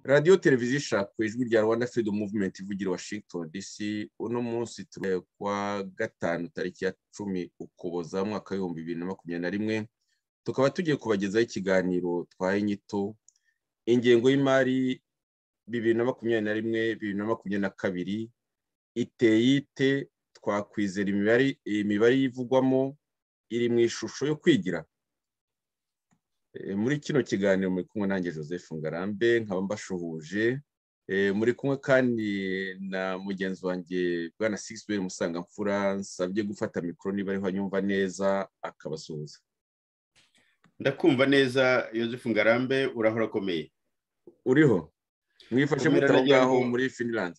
radiyo televiziyo ishaka ijwi rya rwanda freedom movement ivugira washington dc uno munsi turi kwa gatanu tariki ya cumi ukuboza mwaka w'ibihumbi bibiri na makumyabiri na rimwe tukaba tugiye kubagezaho ikiganiro twaye inyito ingengo y'imari bibiri na makumyabiri na rimwe bibiri na makumyabiri na kabiri iteye ite twakwizera imibare ivugwamo iri mu ishusho yo kwigira muri kino kiganiro muri kumwe nanjye joseph ngarambe nkaba mbashuhuje muri kumwe kandi na mugenzi wanjye bwana sigisiberi musangamfura nsabye gufata mikoro niba ariho anyumva neza akabasuhuza ndakumva neza joseph ngarambe urahora akomeye uriho mwifashe mutaho ngaho muri finland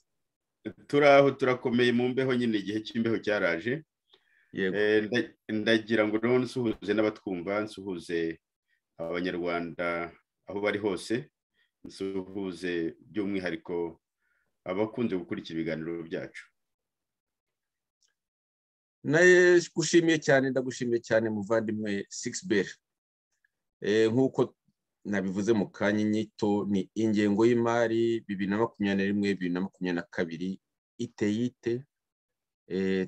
turaho turakomeye mu mbeho nyine igihe cy'imbeho cyaraje ndagira ngo noneho nsuhuze n'abatwumva nsuhuze abanyarwanda aho bari hose nsuhuze by'umwihariko abakunze gukurikira ibiganiro byacu nawe gushimiye cyane ndagushimiye cyane muvandimwe sikisiberi nk'uko nabivuze mu kanya inyito ni ingengo y'imari bibiri na makumyabiri na rimwe bibiri na makumyabiri na kabiri iteye ite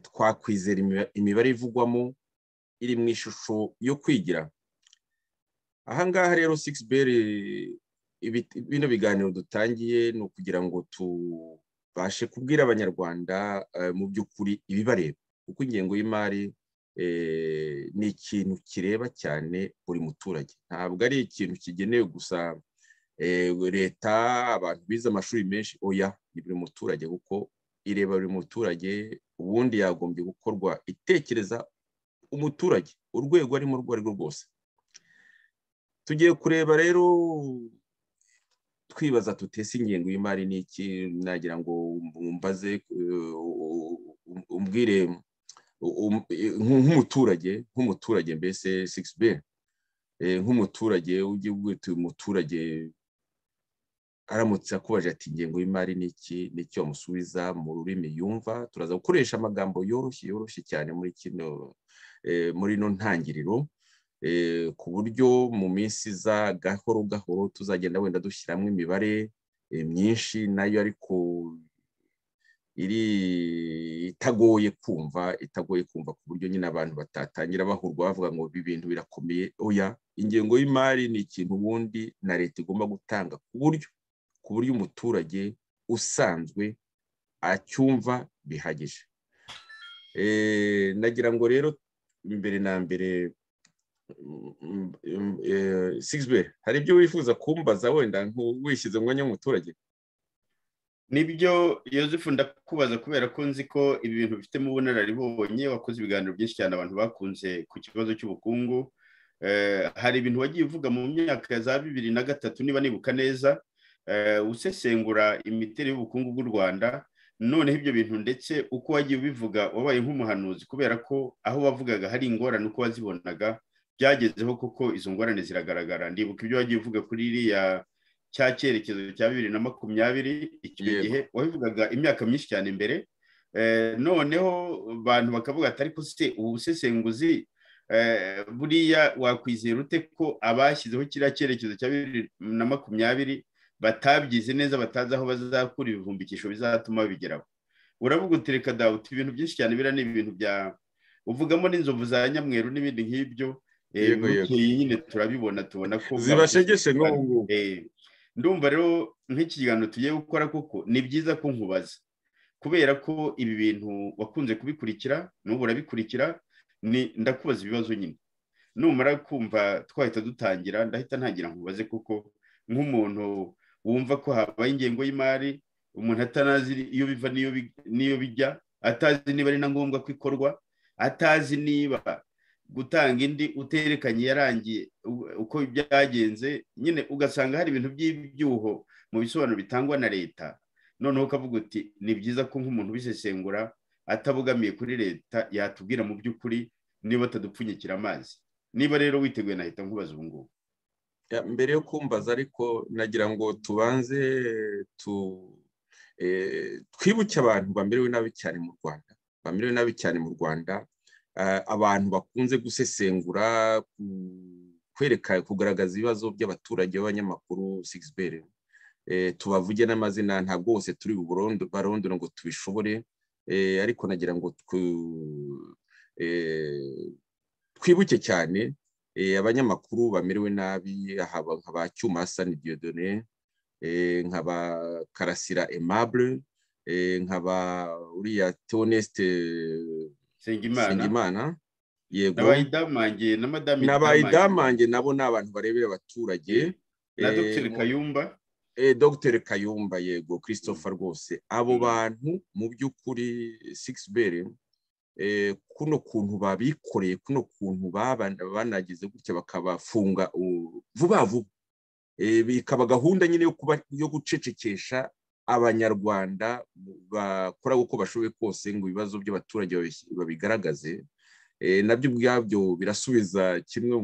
twakwizera imibare ivugwamo iri mu ishusho yo kwigira ahangaha rero sikisi beri bino biganiro dutangiye ni ukugira ngo tubashe kubwira abanyarwanda mu by'ukuri ibibareba kuko ingengo y'imari ni ikintu kireba cyane buri muturage ntabwo ari ikintu kigenewe gusa leta abantu bize amashuri menshi oya ni buri muturage kuko ireba buri muturage ubundi yagombye gukorwa itekereza umuturage urwego arimo urwo ari rwo rwose tugiye kureba rero twibaza tutese ingengo y'imari ni iki nagira ngo mbaze umbwire nk'umuturage nk'umuturage mbese sikisi be nk'umuturage ujye wita umuturage aramutse akubaje ati ingengo y'imari ni iki nicyo wamusubiza mu rurimi yumva turaza gukoresha amagambo yoroshye yoroshye cyane muri kino muri ino ntangiriro ku buryo mu minsi iza gahoro gahoro tuzagenda wenda dushyiramo imibare myinshi nayo ariko iri itagoye kumva itagoye kumva ku buryo nyine abantu batatangira bahurwa bavuga ngo ibi bintu birakomeye oya ingengo y'imari ni ikintu ubundi na leta igomba gutanga ku buryo ku buryo umuturage usanzwe acyumva bihagije nagira ngo rero mbere na mbere sigisibe hari ibyo wifuza kumbaza wenda wishyize mu mwanya w'umuturage nibyo yosefu ndakubaza kubera ko nzi ko ibi bintu bifitemo ubunararibonye wakoze ibiganiro byinshi cyane abantu bakunze ku kibazo cy'ubukungu hari ibintu wagiye uvuga mu myaka za bibiri na gatatu niba nibuka neza usesengura imiterere y'ubukungu bw'u rwanda noneho ibyo bintu ndetse uko wagiye ubivuga wabaye nk'umuhanuzi kubera ko aho wavugaga hari ingorane uko wazibonaga byagezeho kuko izo ngorane ziragaragara ndibuka ibyo wagiye uvuga kuri iriya cya cyerekezo cya bibiri na makumyabiri icyo gihe wabivugaga imyaka myinshi cyane imbere noneho abantu bakavuga ati ariko se ubu busesenguzi buriya wakwizera ute ko abashyizeho kiriya cyerekezo cya bibiri na makumyabiri batabyize neza batazi aho bazakura ibivumbikisho bizatuma babigeraho uravuga uti reka dawe uti ibintu byinshi cyane biriya ni ibintu bya uvugamo n'inzovu za nyamweru n'ibindi nk'ibyo nyine turabibona tubona ko zibashegeshe n'ubu ngubu ndumva rero nk'iki kiganiro tugiye gukora koko ni byiza ko nkubaza kubera ko ibi bintu wakunze kubikurikira n'ubu urabikurikira ndakubaza ibibazo nyine numara kumva twahita dutangira ndahita ntangira nkubaze kuko nk'umuntu wumva ko habaye ingengo y'imari umuntu atanazi iyo biva n'iyo bijya atazi niba ari na ngombwa ko ikorwa atazi niba gutanga indi uterekanye yarangiye uko byagenze nyine ugasanga hari ibintu by'ibyuho mu bisobanuro bitangwa na leta noneho ukavuga uti ni byiza ko nk'umuntu ubisesengura atabogamiye kuri leta yatubwira mu by'ukuri niba atadupfunyikira amazi niba rero witeguye nahita nkubaza ubu ngubu mbere yo kumbaza ariko nagira ngo tubanze twibuke abantu bamerewe nabi cyane mu rwanda bamerewe nabi cyane mu rwanda abantu bakunze gusesengura kwereka kugaragaza ibibazo by'abaturage b'abanyamakuru sigisi tubavuge n'amazina ntabwo bose turi barondora ngo tubishobore ariko nagira ngo twibuke cyane abanyamakuru bamerewe nabi nkaba cyumasa ni diyodone nkaba karasira emabure nkaba uriya tonesite nsengimana yego n'abayidamange na madame n'abayidamange nabo ni abantu barebera abaturage na dogiteri kayumba dogiteri kayumba yego christopher rwose abo bantu mu by'ukuri sigisi bere kuno kuntu babikoreye kuno kuntu banagize gutya bakabafunga vuba vuba bikaba gahunda nyine yo gucecekesha abanyarwanda bakora uko bashoboye kose ngo ibibazo by'abaturage babigaragaze nabyo ubwabyo birasubiza kimwe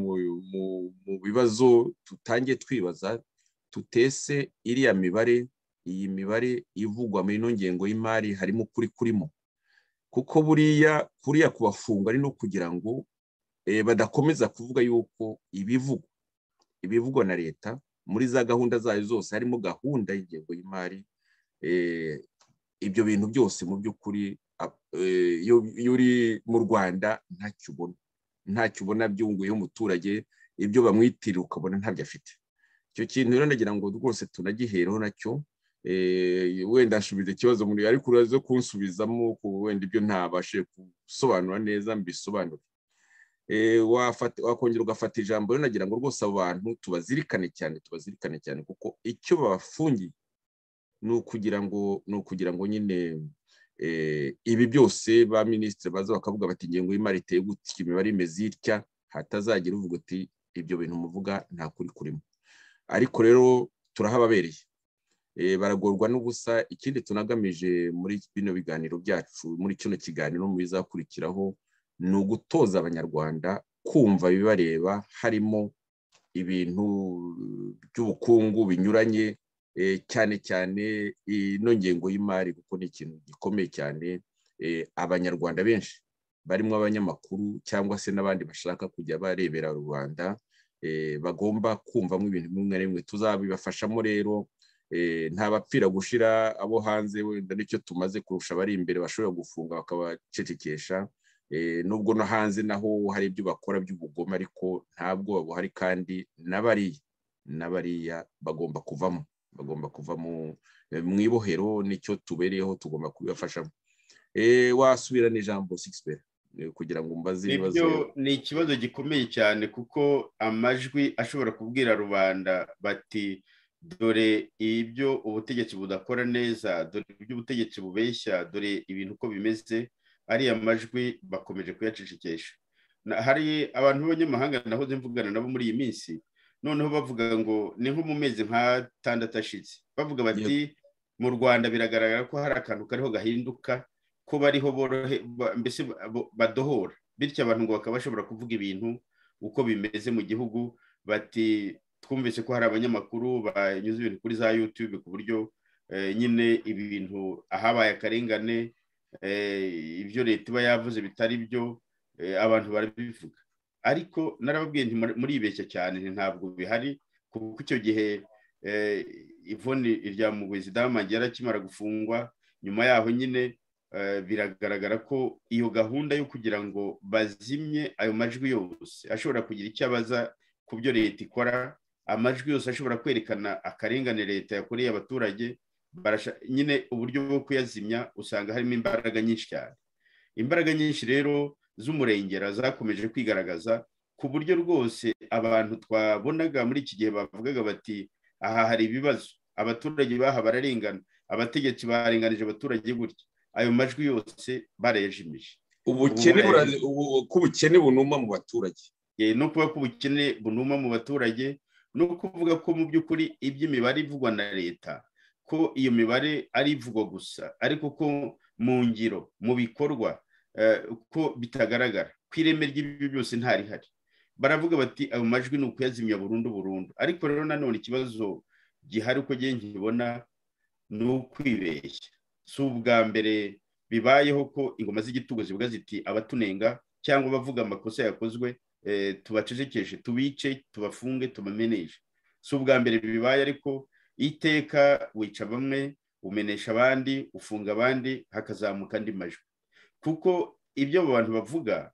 mu bibazo tutangiye twibaza tutese iriya mibare iyi mibare ivugwa muri ino ngengo y'imari harimo ukuri kurimo kuko buriya kuriya kubafunga ari no kugira ngo badakomeza kuvuga yuko ibivugwa ibivugwa na leta muri za gahunda zayo zose harimo gahunda y'ingengo y'imari ibyo bintu byose mu by'ukuri iyo uri mu rwanda ntacyo ubona ntacyo ubona byunguyeho umuturage ibyo bamwitirira ukabona ntabyo afite icyo kintu rero nagira ngo rwose tunagihereho nacyo wenda nsubiza ikibazo muri ariko uraza kunsubizamo wenda ibyo ntabashe gusobanura neza mbisobanure wakongera ugafata ijambo rero nagira ngo rwose abo bantu tubazirikane cyane tubazirikane cyane kuko icyo babafungiye ni ukugira ngo ni ukugira ngo nyine ibi byose ba minisitiri baza bakavuga bati ingengo y'imari iteye gutya imibare imeze itya hatazagira uvuga uti ibyo bintu muvuga nta kuri kurimo ariko rero turahababereye baragorwa n'ubusa ikindi tunagamije muri bino biganiro byacu muri kino kiganiro mu bizakurikiraho ni ugutoza abanyarwanda kumva ibibareba harimo ibintu by'ubukungu binyuranye cyane cyane ino ngengo y'imari kuko ni ikintu gikomeye cyane abanyarwanda benshi barimo abanyamakuru cyangwa se n'abandi bashaka kujya barebera rubanda bagomba kumvamo ibintu bimwe na bimwe tuzabibafashamo rero ntabapfira gushira abo hanze wenda nicyo tumaze kurusha abari imbere bashobora gufunga bakabacecekesha nubwo no hanze naho hari ibyo bakora by'ubugome ariko ntabwo buhari kandi n'abariya n'abariya bagomba kuvamo bagomba kuva mu ibohero nicyo tubereyeho tugomba kubibafashamo wasubirana ijambo sigisi kugira ngo mbaze ibibazo ni ikibazo gikomeye cyane kuko amajwi ashobora kubwira rubanda bati dore ibyo ubutegetsi budakora neza dore ibyo ubutegetsi bubeshya dore ibintu uko bimeze ariya majwi bakomeje kuyacecekesha hari abantu b'abanyamahanga nahoze mvugana nabo muri iyi minsi noneho bavuga ngo ni nko mu mezi nk'atandatu ashize bavuga bati mu rwanda biragaragara ko hari akantu kariho gahinduka ko bariho borohe mbese badohora bityo abantu ngo bakaba bashobora kuvuga ibintu uko bimeze mu gihugu bati twumvise ko hari abanyamakuru banyuze ibintu kuri za yutube ku buryo nyine ibintu ahabaye akarengane ibyo leta iba yavuze bitari byo abantu barabivuga ariko narababwiye muribeshya cyane ntabwo bihari kuko icyo gihe ivoni irya mugozi damange yarakimara gufungwa nyuma yaho nyine biragaragara ko iyo gahunda yo kugira ngo bazimye ayo majwi yose ashobora kugira icyo abaza ku byo leta ikora amajwi yose ashobora kwerekana akarengane leta yakoreye abaturage nyine uburyo bwo kuyazimya usanga harimo imbaraga nyinshi cyane imbaraga nyinshi rero z'umurengera zakomeje kwigaragaza ku buryo rwose abantu twabonaga muri iki gihe bavugaga bati aha hari ibibazo abaturage baha bararengana abategetsi barenganije abaturage gutya ayo majwi yose barayajimije ubukene bunuma mu baturage no kuba ko ubukene bunuma mu baturage no kuvuga ko mu by'ukuri iby'imibare ivugwa na leta ko iyo mibare ari ivugwa gusa ariko ko mu ngiro mu bikorwa ko bitagaragara ku ireme ry'ibi byose ntarihari baravuga bati ayo majwi ni ukuyazimya burundu burundu ariko rero nanone ikibazo gihari uko nkibona ni ukwibeshya si ubwa mbere bibayeho ko ingoma z'igitugu zivuga ziti abatunenga cyangwa bavuga amakosa yakozwe tubacecekeshe tubice tubafunge tubameneshe si ubwa mbere bibaye ariko iteka wica bamwe umenesha abandi ufunga abandi hakazamuka andi majwi kuko ibyo abo bantu bavuga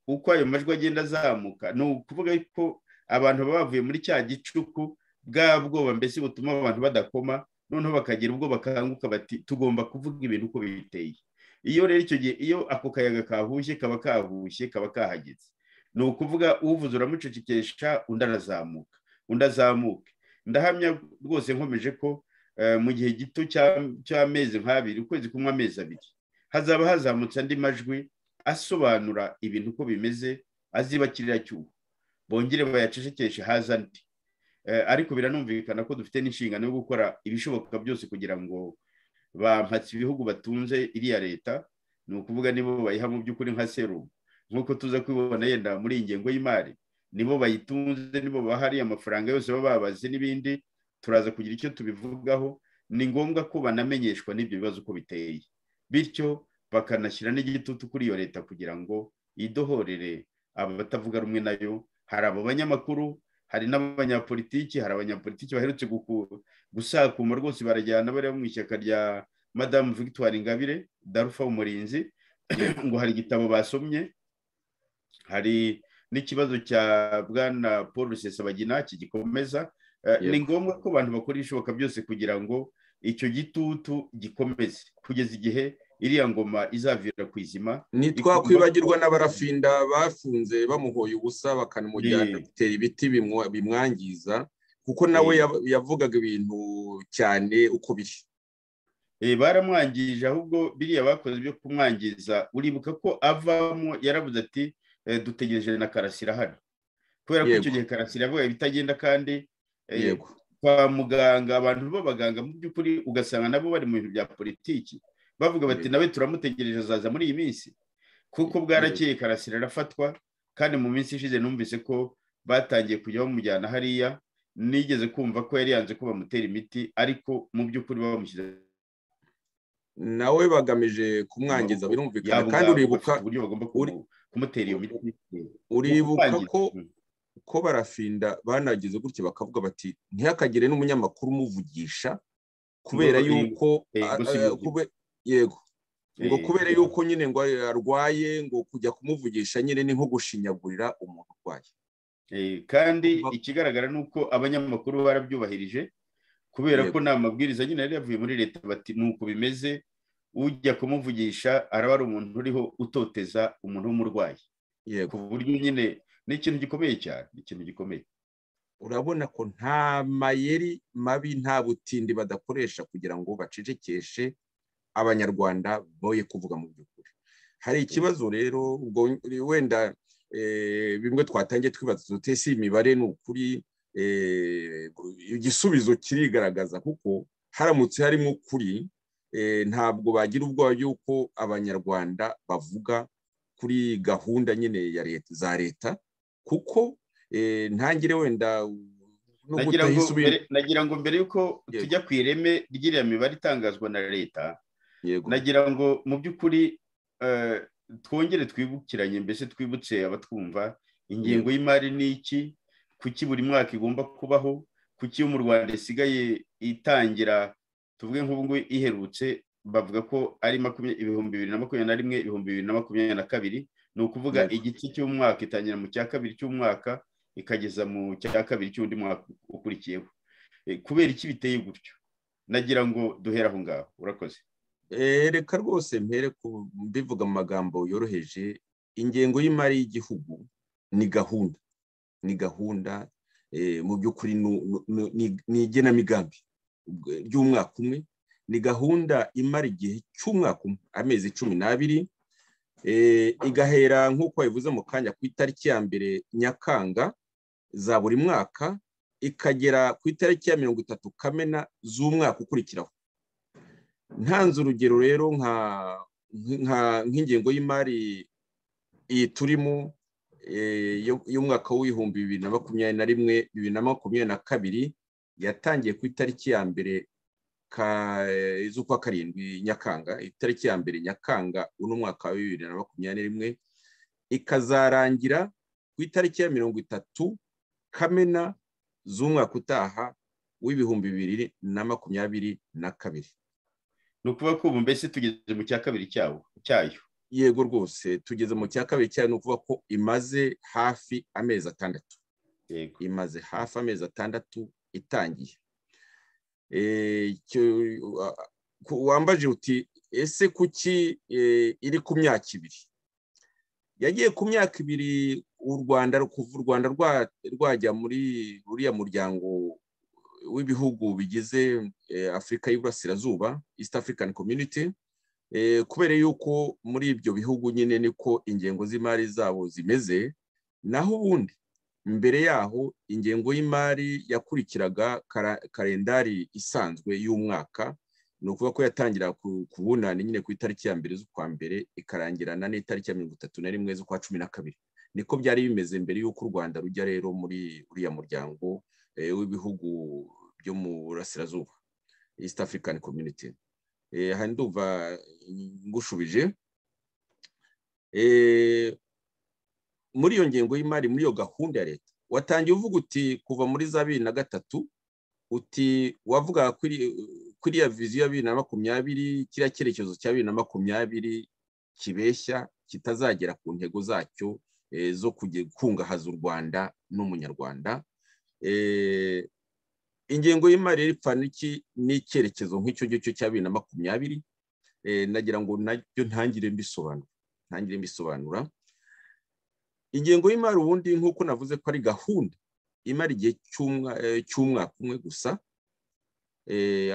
uko ayo majwi agenda azamuka ni ukuvuga ko abantu baba bavuye muri cya gicuku bwa bwoba mbese butuma abantu badakoma noneho bakagira ubwo bakanguka bati tugomba kuvuga ibintu uko biteye iyo rero icyo gihe iyo ako kayaga kahushye kaba kahushye kaba kahageze ni ukuvuga uvuze uramucecekesha undi arazamuka undi azamuke ndahamya rwose nkomeje ko mu gihe gito cy'amezi nk'abiri ukwezi kumwe amezi abiri hazaba hazamutse andi majwi asobanura ibintu uko bimeze azibakirira cyuho bongere bayacecekeshe haza andi ariko biranumvikana ko dufite n'inshingano yo gukora ibishoboka byose kugira ngo bampatse ibihugu batunze iriya leta ni ukuvuga nibo bayiha mu by'ukuri nka serumu nk'uko tuza kubibona yenda muri iyi ngengo y'imari nibo bayitunze nibo bahari amafaranga yose baba babaze n'ibindi turaza kugira icyo tubivugaho ni ngombwa ko banamenyeshwa n'ibyo bibazo uko biteye bityo bakanashyira n'igitutu kuri iyo leta kugira ngo idohorere abatavuga rumwe nayo hari abo banyamakuru hari n'abanyapolitiki hari abanyapolitiki baherutse gusakuma rwose barajyana bariya mu ishyaka rya madamu victoire ingabire darufa umurinzi ngo hari igitabo basomye hari n'ikibazo cya bwana paul rusesabagina kigikomeza ni ngombwa ko abantu bakora ibishoboka byose kugira ngo icyo gitutu gikomeze kugeza igihe iriya ngoma izavira ku izima ntitwakwibagirwa n'abarafinda bafunze bamuhoye ubusa bakanamujyana bitera ibiti bimwangiza kuko nawe yavugaga ibintu cyane uko biri baramwangije ahubwo biriya bakoze ibyo kumwangiza uribuka ko avamo yarabuze ati dutegereje na karasira hano kubera ko icyo gihe karasira yavuga ibitagenda kandi kwa muganga abantu b'abaganga mu by'ukuri ugasanga nabo bari mu bintu bya politiki bavuga bati nawe turamutegereje azaza muri iyi minsi kuko bwarakeye karasira arafatwa kandi mu minsi ishize numvise ko batangiye kujya bamujyana hariya nigeze kumva ko yari yanze ko bamutera imiti ariko mu by'ukuri bamushyize nawe bagamije kumwangiza birumvikana kandi uribuka uburyo bagomba kumutera iyo miti uribuka ko ko barafinda banagize gutya bakavuga bati ntihakagire n'umunyamakuru umuvugisha kubera yuko yego ngo kubera yuko nyine ngo arwaye ngo kujya kumuvugisha nyine ni nko gushinyagurira umuntu urwaye kandi ikigaragara ni uko abanyamakuru barabyubahirije kubera ko ni amabwiriza nyine yari yavuye muri leta bati ni uko bimeze ujya kumuvugisha araba ari umuntu uriho utoteza umuntu w'umurwayi ku buryo nyine ni ikintu gikomeye cyane ni ikintu gikomeye urabona ko nta mayeri mabi nta butindi badakoresha kugira ngo bacecekeshe abanyarwanda boye kuvuga mu by'ukuri hari ikibazo rero ubwo wenda bimwe twatangiye twibaza dute si imibare ni ukuri igisubizo kirigaragaza kuko haramutse harimo ukuri ntabwo bagira ubwoba y'uko abanyarwanda bavuga kuri gahunda nyine ya leta za leta kuko ntangire wenda nagira ngo mbere y'uko tujya ku ireme ry'iriya mibare itangazwa na leta nagira ngo mu by'ukuri twongere twibukiranye mbese twibutse abatwumva ingengo y'imari ni iki kuki buri mwaka igomba kubaho kuki iyo mu rwanda isigaye itangira tuvuge nk'ubu ngubu iherutse bavuga ko ari ibihumbi bibiri na makumyabiri na rimwe ibihumbi bibiri na makumyabiri na kabiri ni ukuvuga igice cy'umwaka itangira mu cya kabiri cy'umwaka ikageza mu cya kabiri cy'undi mwaka ukurikiyeho kubera iki biteye gutyo nagira ngo duhere aho ngaho urakoze reka rwose mpere mbivuga mu magambo yoroheje ingengo y'imari y'igihugu ni gahunda ni gahunda mu by'ukuri ni igenamigambi ry'umwaka umwe ni gahunda imara igihe cy'umwaka umwe amezi cumi n'abiri igahera nk'uko bivuze mu kanya ku itariki ya mbere nyakanga za buri mwaka ikagera ku itariki ya mirongo itatu kamena z'umwaka ukurikiraho ntanze urugero rero nk'ingengo y'imari iyi turimo y'umwaka w'ibihumbi bibiri na makumyabiri na rimwe bibiri na makumyabiri na kabiri yatangiye ku itariki ya mbere z'ukwa karindwi nyakanga itariki ya mbere nyakanga uno mwaka wa bibiri na makumyabiri rimwe ikazarangira ku itariki ya mirongo itatu kamena z'umwaka utaha w'ibihumbi bibiri na makumyabiri na kabiri ni ukuvuga ko ubu mbese tugeze mu cya kabiri cyawo cyayo yego rwose tugeze mu cya kabiri cyayo ni ukuvuga ko imaze hafi amezi atandatu yego imaze hafi amezi atandatu itangiye wambaje uti ese kuki iri ku myaka ibiri yagiye ku myaka ibiri u rwanda kuva u rwanda rwajya muri uriya muryango w'ibihugu bigize afurika y'iburasirazuba east african community kubera yuko muri ibyo bihugu nyine niko ingengo z'imari zabo zimeze naho ubundi mbere yaho ingengo y'imari yakurikiraga karendari isanzwe y'umwaka ni ukuvuga ko yatangira ku bunani nyine ku itariki ya mbere z'ukwa mbere ikarangirana n'itariki ya mirongo itatu na rimwe z'ukwa cumi na kabiri niko byari bimeze mbere y'uko u rwanda rujya rero muri uriya muryango w'ibihugu byo mu burasirazuba east african community aha ndumva ngushubije muri iyo ngengo y'imari muri iyo gahunda ya leta watangiye uvuga uti kuva muri za bibiri na gatatu uti wavuga kuriya viziyo ya bibiri na makumyabiri kiriya cyerekezo cya bibiri na makumyabiri kibeshya kitazagera ku ntego zacyo zo kungahaza u rwanda n'umunyarwanda ingengo y'imari y'ipfaniki n'icyerekezo nk'icyo ngicyo cya bibiri na makumyabiri nagira ngo nacyo ntangire mbisobanura ntangire mbisobanura ingengo y'imari ubundi nk'uko navuze ko ari gahunda imara igihe cy'umwaka umwe gusa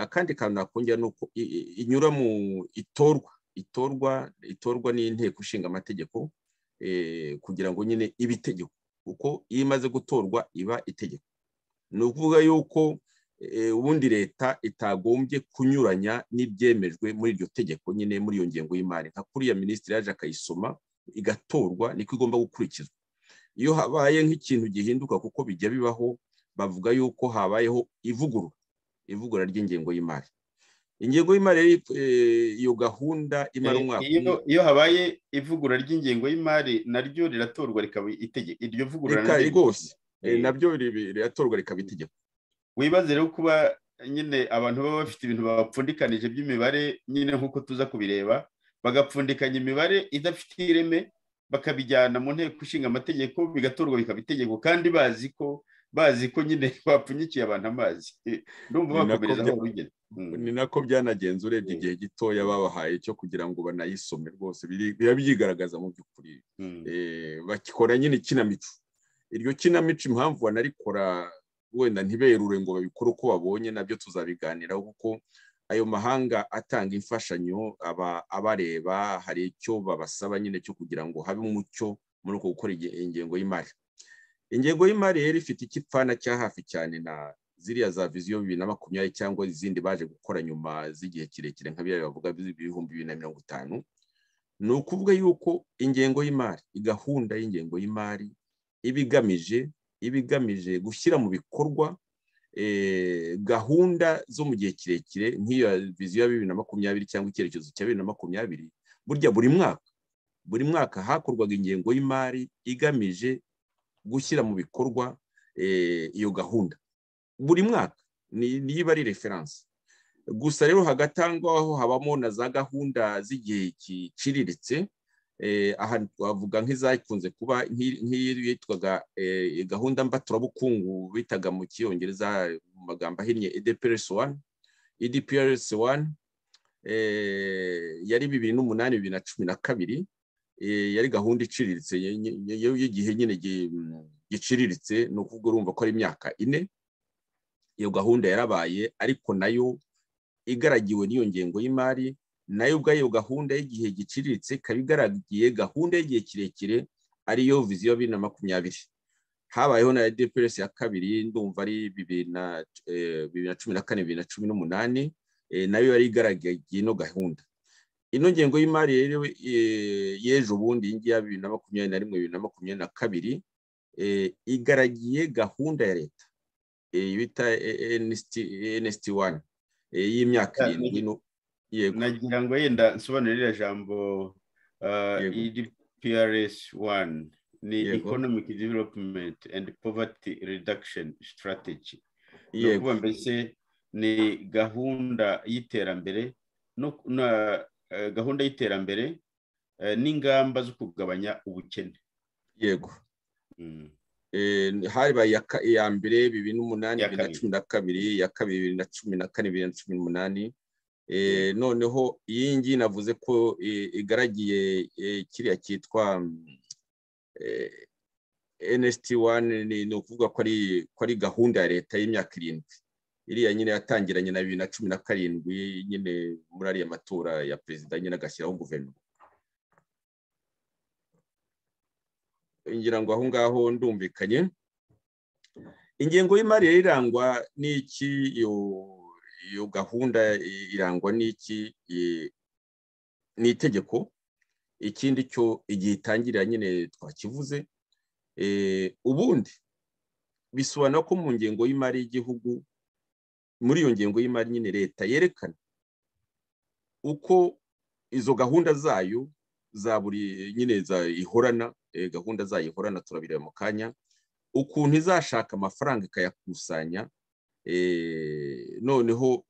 akandi kantu nakongera ni uko inyura mu itorwa itorwa itorwa n'inteko ishinga amategeko kugira ngo nyine ibe itegeko kuko iyo imaze gutorwa iba itegeko ni ukuvuga yuko ubundi leta itagombye kunyuranya n'ibyemejwe muri iryo tegeko nyine muri iyo ngengo y'imari nka kuriya minisitiri yaje akayisoma igatorwa niko igomba gukurikizwa iyo habaye nk'ikintu gihinduka kuko bijya bibaho bavuga yuko habayeho ivugurura ivugurura ry'ingengo y'imari ingengo y'imari iyo gahunda imara umwaka umwe iyo habaye ivugurura ry'ingengo y'imari naryo riratorwa rikaba itegeko iryo vugurura rikari rwose nabyo riratorwa rikaba itegeko wibaze rero kuba nyine abantu baba bafite ibintu babapfundikanije by'imibare nyine nk'uko tuza kubireba bagapfundikanya imibare idafite ireme bakabijyana mu nteko ishinga amategeko bigatorwa bikaba itegeko kandi bazi ko bazi ko nyine bapfunyikiye abantu amazi ndumva bakomereza aho bigeze ni nako byanagenze urebye igihe gitoya babahaye cyo kugira ngo banayisome rwose biba byigaragaza mu by'ukuri bakikora nyine ikinamico iryo kinamico impamvu banarikora wenda ntiberure ngo babikore uko babonye nabyo tuzabiganiraho kuko ayo mahanga atanga imfashanyo aba abareba hari icyo babasaba nyine cyo kugira ngo habe umucyo muri uko gukora ingengo y'imari ingengo y'imari rero ifite ikipfana cya hafi cyane na ziriya za viziyo bibiri na makumyabiri cyangwa izindi baje gukora nyuma z'igihe kirekire nka biriya bavuga ibihumbi bibiri na mirongo itanu ni ukuvuga yuko ingengo y'imari gahunda y'ingengo y'imari iba igamije iba igamije gushyira mu bikorwa gahunda zo mu gihe kirekire nk'iyo viziyo ya bibiri na makumyabiri cyangwa icyerekezo cya bibiri na makumyabiri burya buri mwaka buri mwaka hakorwaga ingengo y'imari igamije gushyira mu bikorwa iyo gahunda buri mwaka niba ari referanse gusa rero hagati aho ngaho habamo na za gahunda z'igihe kiciriritse aha twavuga nk'izakunze kuba nk'iyo yitwaga gahunda mbaturabukungu bitaga mu cyongereza mu magambo ahinnye edprs wani edprs wani yari bibiri n'umunani bibiri na cumi na kabiri yari gahunda iciriritse y'igihe nyine giciriritse ni ukuvuga urumva ko ari imyaka ine iyo gahunda yarabaye ariko nayo igaragiwe n'iyo ngengo y'imari nayo ubwayo gahunda y'igihe giciriritse ikaba igaragiye gahunda y'igihe kirekire ariyo viziyo bibiri na makumyabiri habayeho na edprs ya kabiri ndumva ari bibiri na cumi na kane bibiri na cumi n'umunani nayo yari igaragagiye ino gahunda ino ngengo y'imari rero y'ejo bundi iyi ngiyi ya bibiri na makumyabiri na rimwe bibiri na makumyabiri na kabiri igaragiye gahunda ya leta bita nsd wani y'imyaka irindwi nagira ngo yenda nsobanure iriya jambo edprs wani ni economic development and poverty reduction strategy ni ukuvuga mbese ni gahunda y'iterambere gahunda y'iterambere n'ingamba zo kugabanya ubukene yego habaye iya mbere bibiri n'umunani bibiri na cumi na kabiri iya kabiri bibiri na cumi na kane bibiri na cumi n'umunani noneho iyi ngiyi navuze ko igaragiye kiriya cyitwa nsiti wani ni ukuvuga ko ari gahunda ya leta y'imyaka irindwi iriya nyine yatangiranye na bibiri na cumi na karindwi nyine muri ariya matora ya perezida nyine agashyiraho guverinoma ngira ngo aho ngaho ndumvikanye ingengo y'imari irangwa n'iki iyo gahunda irangwa n'iki ni itegeko ikindi cyo igihe itangira nyine twakivuze ubundi bisobanura ko mu ngengo y'imari y'igihugu muri iyo ngengo y'imari nyine leta yerekana uko izo gahunda zayo za buri nyine ihorana gahunda zayo ihorana turabireba mu kanya ukuntu izashaka amafaranga ikayakusanya noneho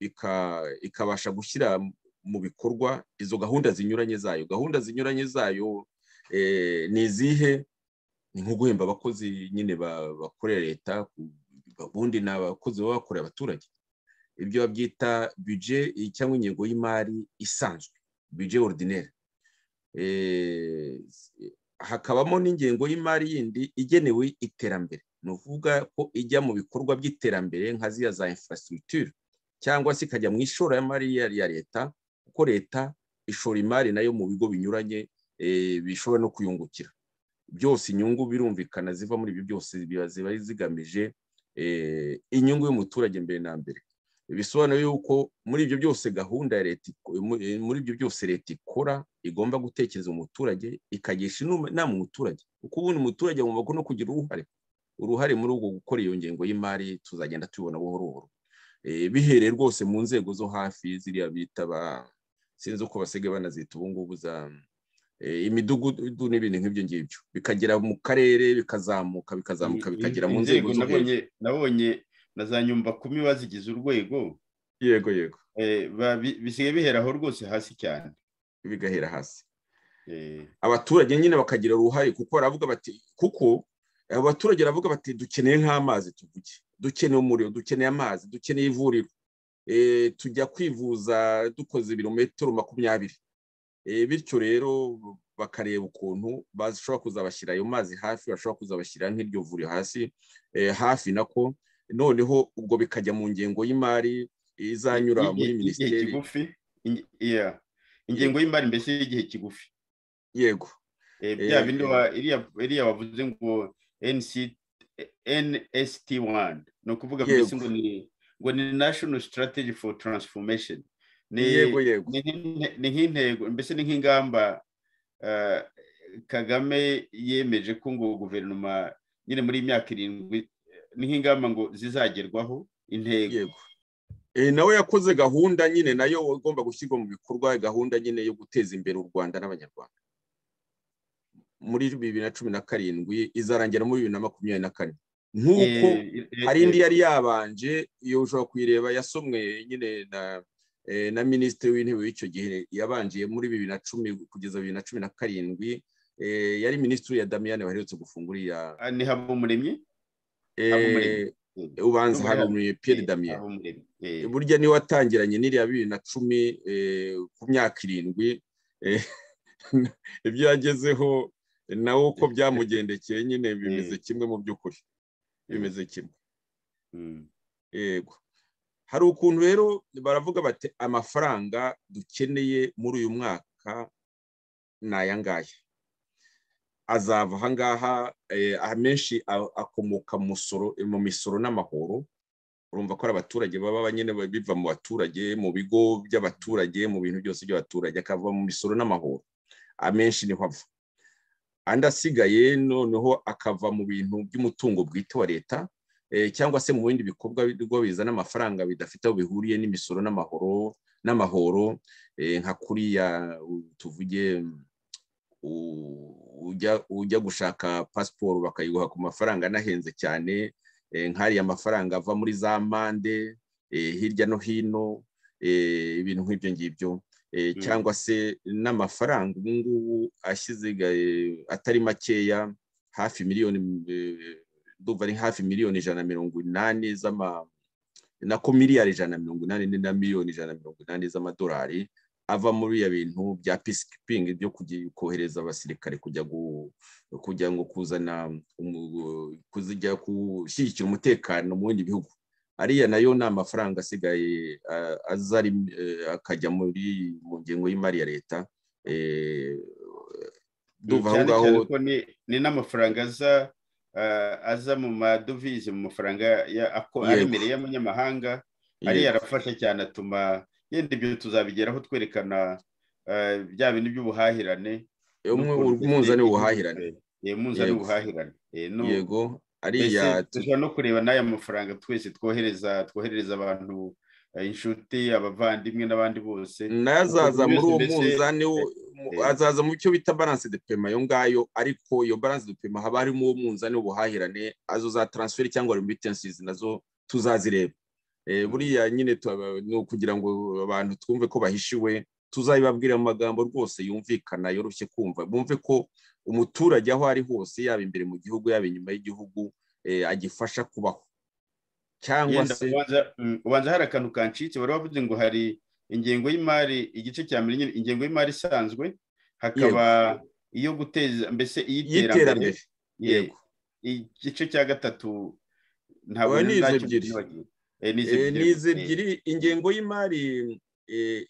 ikabasha gushyira mu bikorwa izo gahunda zinyuranye zayo gahunda zinyuranye zayo ni izihe ni nko guhemba abakozi nyine bakorera leta ubundi ni abakozi baba bakorera abaturage ibyo babyita bije cyangwa ingengo y'imari isanzwe bije orudineri hakabamo n'ingengo y'imari yindi igenewe iterambere ni ukuvuga ko ijya mu bikorwa by'iterambere nka ziriya za infrastructure cyangwa se ikajya mu ishoramari ya leta kuko leta ishora imari nayo mu bigo binyuranye bishobora no kuyungukira byose inyungu birumvikana ziva muri ibi byose ziba zigamije inyungu y'umuturage mbere na mbere bisobanuye yuko muri ibyo byose gahunda ya leta muri ibyo byose leta ikora igomba gutekereza umuturage ikagisha inama umuturage kuko ubundi umuturage agomba no kugira uruhare uruhare muri ubwo gukora iyo ngengo y'imari tuzagenda tubibona buhoro buhoro bihereye rwose mu nzego zo hafi ziriya bita ba sinzi uko basigaye banazita ubu ngubu za imidugudu n'ibintu nk'ibyo ngibyo bikagera mu karere bikazamuka bikazamuka bikagera mu nzego zo hejuru nabonye na za nyumba kumi bazigize urwego yego yego bisigaye biheraho rwose hasi cyane bigahera hasi abaturage nyine bakagira uruhare kuko baravuga bati kuko abaturage baravuga bati dukeneye nk'amazi tuvuge dukeneye umuriro dukeneye amazi dukeneye ivuriro tujya kwivuza dukoze ibirometero makumyabiri bityo rero bakareba ukuntu bashobora kuzabashyira ayo mazi hafi bashobora kuzabashyira nk'iryo vuriro hasi hafi nako noneho ubwo bikajya mu ngengo y'imari izanyura muri minisiteri ingengo y'imari mbese y'igihe kigufi yego bya bindi iriya wavuze ngo nsiti wani ni ukuvuga mbese ngo ni ngo ni nashono sitarateji foru taransifomesheni ni nk'intego mbese ni nk'ingamba kagame yemeje ko ngo guverinoma nyine muri iyi myaka irindwi ni nk'ingamba ngo zizagerwaho intego nawe yakoze gahunda nyine nayo igomba gushyirwa mu bikorwa gahunda nyine yo guteza imbere u rwanda n'abanyarwanda muri bibiri na cumi na karindwi izarangira muri bibiri na makumyabiri na kane nk'uko hari indi yari yabanje iyo ushobora kuyireba yasomwe nyine na na minisitiri w'intebe w'icyo gihe yabanjiye muri bibiri na cumi kugeza bibiri na cumi na karindwi yari minisitiri ya damiyane baherutse gufungura iya ni habumuremyi ubanza habumuremyi piyeri damiyane burya niwe watangiranye n'iriya bibiri na cumi ku myaka irindwi ibyo yagezeho nawe uko byamugendekeye nyine bimeze kimwe mu by'ukuri bimeze kimwe yego hari ukuntu rero baravuga bati amafaranga dukeneye muri uyu mwaka ni aya ngaya azava aha ngaha amenshi akomoka mu misoro n'amahoro urumva ko ari abaturage baba nyine biva mu baturage mu bigo by'abaturage mu bintu byose by'abaturage akava mu misoro n'amahoro amenshi niho ava andi asigaye noneho akava mu bintu by'umutungo bwite wa leta cyangwa se mu bindi bikorwa bizana amafaranga bidafite aho bihuriye n'imisoro n'amahoro n'amahoro nka kuriya tuvuge ujya gushaka pasiporo bakayiguha ku mafaranga anahenze cyane nk'ariya amafaranga ava muri za mande hirya no hino ibintu nk'ibyo ngibyo cyangwa se n'amafaranga ubu ngubu ashyizigaye atari makeya hafi miliyoni ndumva ari hafi miliyoni ijana na mirongo inani z'ama nako miliyari ijana na mirongo inani na miliyoni ijana na mirongo inani z'amadolari ava muri ya bintu bya peacekeeping byo kohereza abasirikare kujya kujya ngo kuzana kuzijya gushyigikira umutekano mu bindi bihugu ariya nayo ni amafaranga asigaye azari akajya muri mu ngengo y'imari ya leta duva aho ngaho ni n'amafaranga aza aza mu madovize mu mafaranga aremereye y'amanyamahanga ariya arafasha cyane atuma yenda ibyo tuzabigeraho twerekana bya bintu by'ubuhahirane umunzani w'ubuhahirane umunzani w'ubuhahirane yego ariya dushobora no kureba n'aya mafaranga twese twohereza twoherereza abantu inshuti abavandimwe n'abandi bose nayo azaza muri uwo munzani azaza mu cyo bita baranse de pema ayo ngayo ariko iyo baranse de pema haba harimo uwo munzani w'ubuhahirane azo za taransiferi cyangwa remittansizi nazo tuzazireba buriya nyine ni ukugira ngo abantu twumve ko bahishiwe tuzabibabwira amagambo rwose yumvikana yoroshye kumva bumve ko umuturage aho ari hose yaba imbere mu gihugu yaba inyuma y'igihugu agifasha kubaho cyangwa se ubanza hari akantu kancitse wari wavuze ngo hari ingengo y'imari igice cya mbere ingengo y'imari isanzwe hakaba iyo guteza mbese iy'iterambere yego igice cya gatatu ntabwo ntacyo byibagiwe ni izi ebyiri ingengo y'imari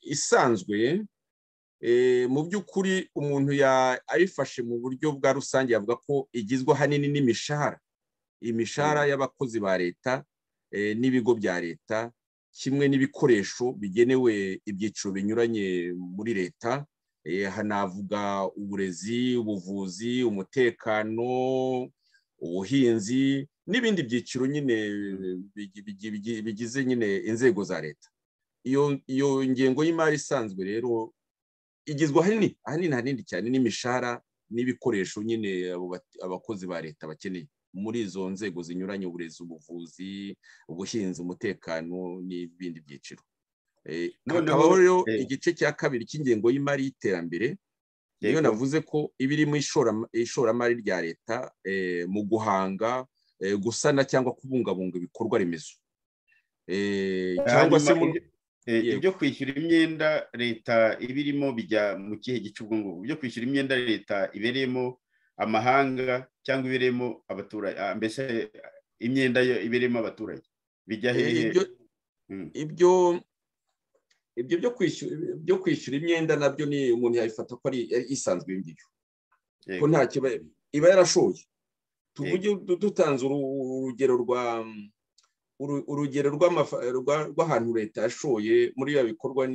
isanzwe mu by'ukuri umuntu ayifashe mu buryo bwa rusange yavuga ko igizwe ahanini n'imishahara imishahara y'abakozi ba leta n'ibigo bya leta kimwe n'ibikoresho bigenewe ibyiciro binyuranye muri leta hanavuga uburezi ubuvuzi umutekano ubuhinzi n'ibindi byiciro nyine bigize nyine inzego za leta iyo ngengo y'imari isanzwe rero igizwe ahanini ahanini hanini cyane n'imishahara n'ibikoresho nyine abakozi ba leta bakeneye muri izo nzego zinyuranye uburezi ubuvuzi ubuhinzi umutekano n'ibindi byiciro hakabaho rero igice cya kabiri cy'ingengo y'imari y'iterambere niyo navuze ko iba irimo ishoramari rya leta mu guhanga gusana cyangwa kubungabunga ibikorwa remezo cyangwa se ibyo kwishyura imyenda leta iba irimo bijya mu kihe gice ubwo ngubwo ibyo kwishyura imyenda leta ibereyemo amahanga cyangwa ibereyemo abaturage mbese imyenda yo ibereyemo abaturage bijya hehe ibyo ibyo byo kwishyura imyenda nabyo ni umuntu yabifata ko ari isanzwe ibyo ko nta kibazo iba yarashoye tuvuge dutanze urugero rwa urugero rw'ahantu leta yashoye muri ibi bikorwa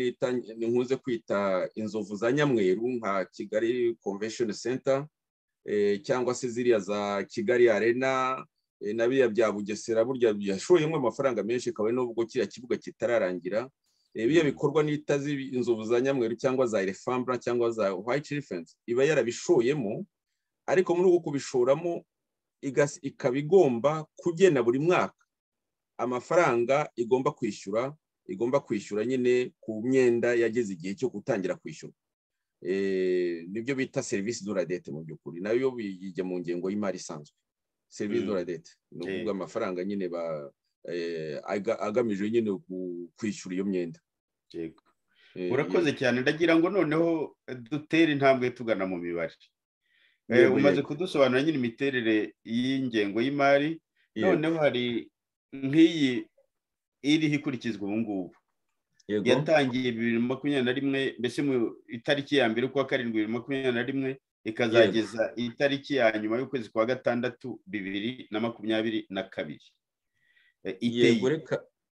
nkunze kwita inzovu za nyamweru nka kigali convention center cyangwa se ziriya za kigali arena na biriya bya bugesera burya byashoyemo amafaranga menshi kabone n'ubwo kiriya kibuga kitararangira biriya bikorwa nita inzovu za nyamweru cyangwa za elefambra cyangwa za white elephant iba yarabishoyemo ariko muri uko kubishoramo ikaba igomba kugena buri mwaka amafaranga igomba kwishyura igomba kwishyura nyine ku myenda yageze igihe cyo gutangira kwishyura nibyo bita serivisi doradete mu by'ukuri nayo bijya mu ngengo y'imari isanzwe serivisi doradete ni ukuvuga amafaranga nyine agamije nyine kwishyura iyo myenda urakoze cyane ndagira ngo noneho dutere intambwe tugana mu mibare umaze kudusobanura nyine imiterere y'ingengo y'imari noneho hari nk'iyi iriho ikurikizwa ubu ngubu yatangiye bibiri na makumyabiri na rimwe mbese mu itariki ya mbere ukwa karindwi bibiri na makumyabiri na rimwe ikazageza itariki ya nyuma y'ukwezi kwa gatandatu bibiri na makumyabiri na kabiri yego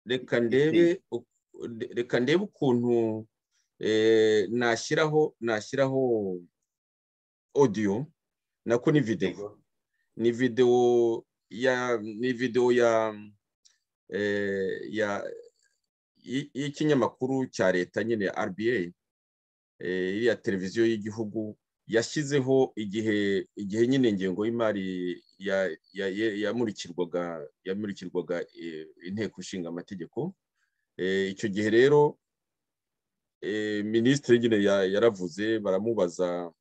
reka ndebe ukuntu nashyiraho nashyiraho odiyo nako ni videwo ni videwo ya ni videwo ya ya y'ikinyamakuru cya leta nyine rba iriya televiziyo y'igihugu yashyizeho igihe igihe nyine ingengo y'imari yamurikirwaga yamurikirwaga inteko ishinga amategeko icyo gihe rero minisitiri nyine yaravuze baramubaza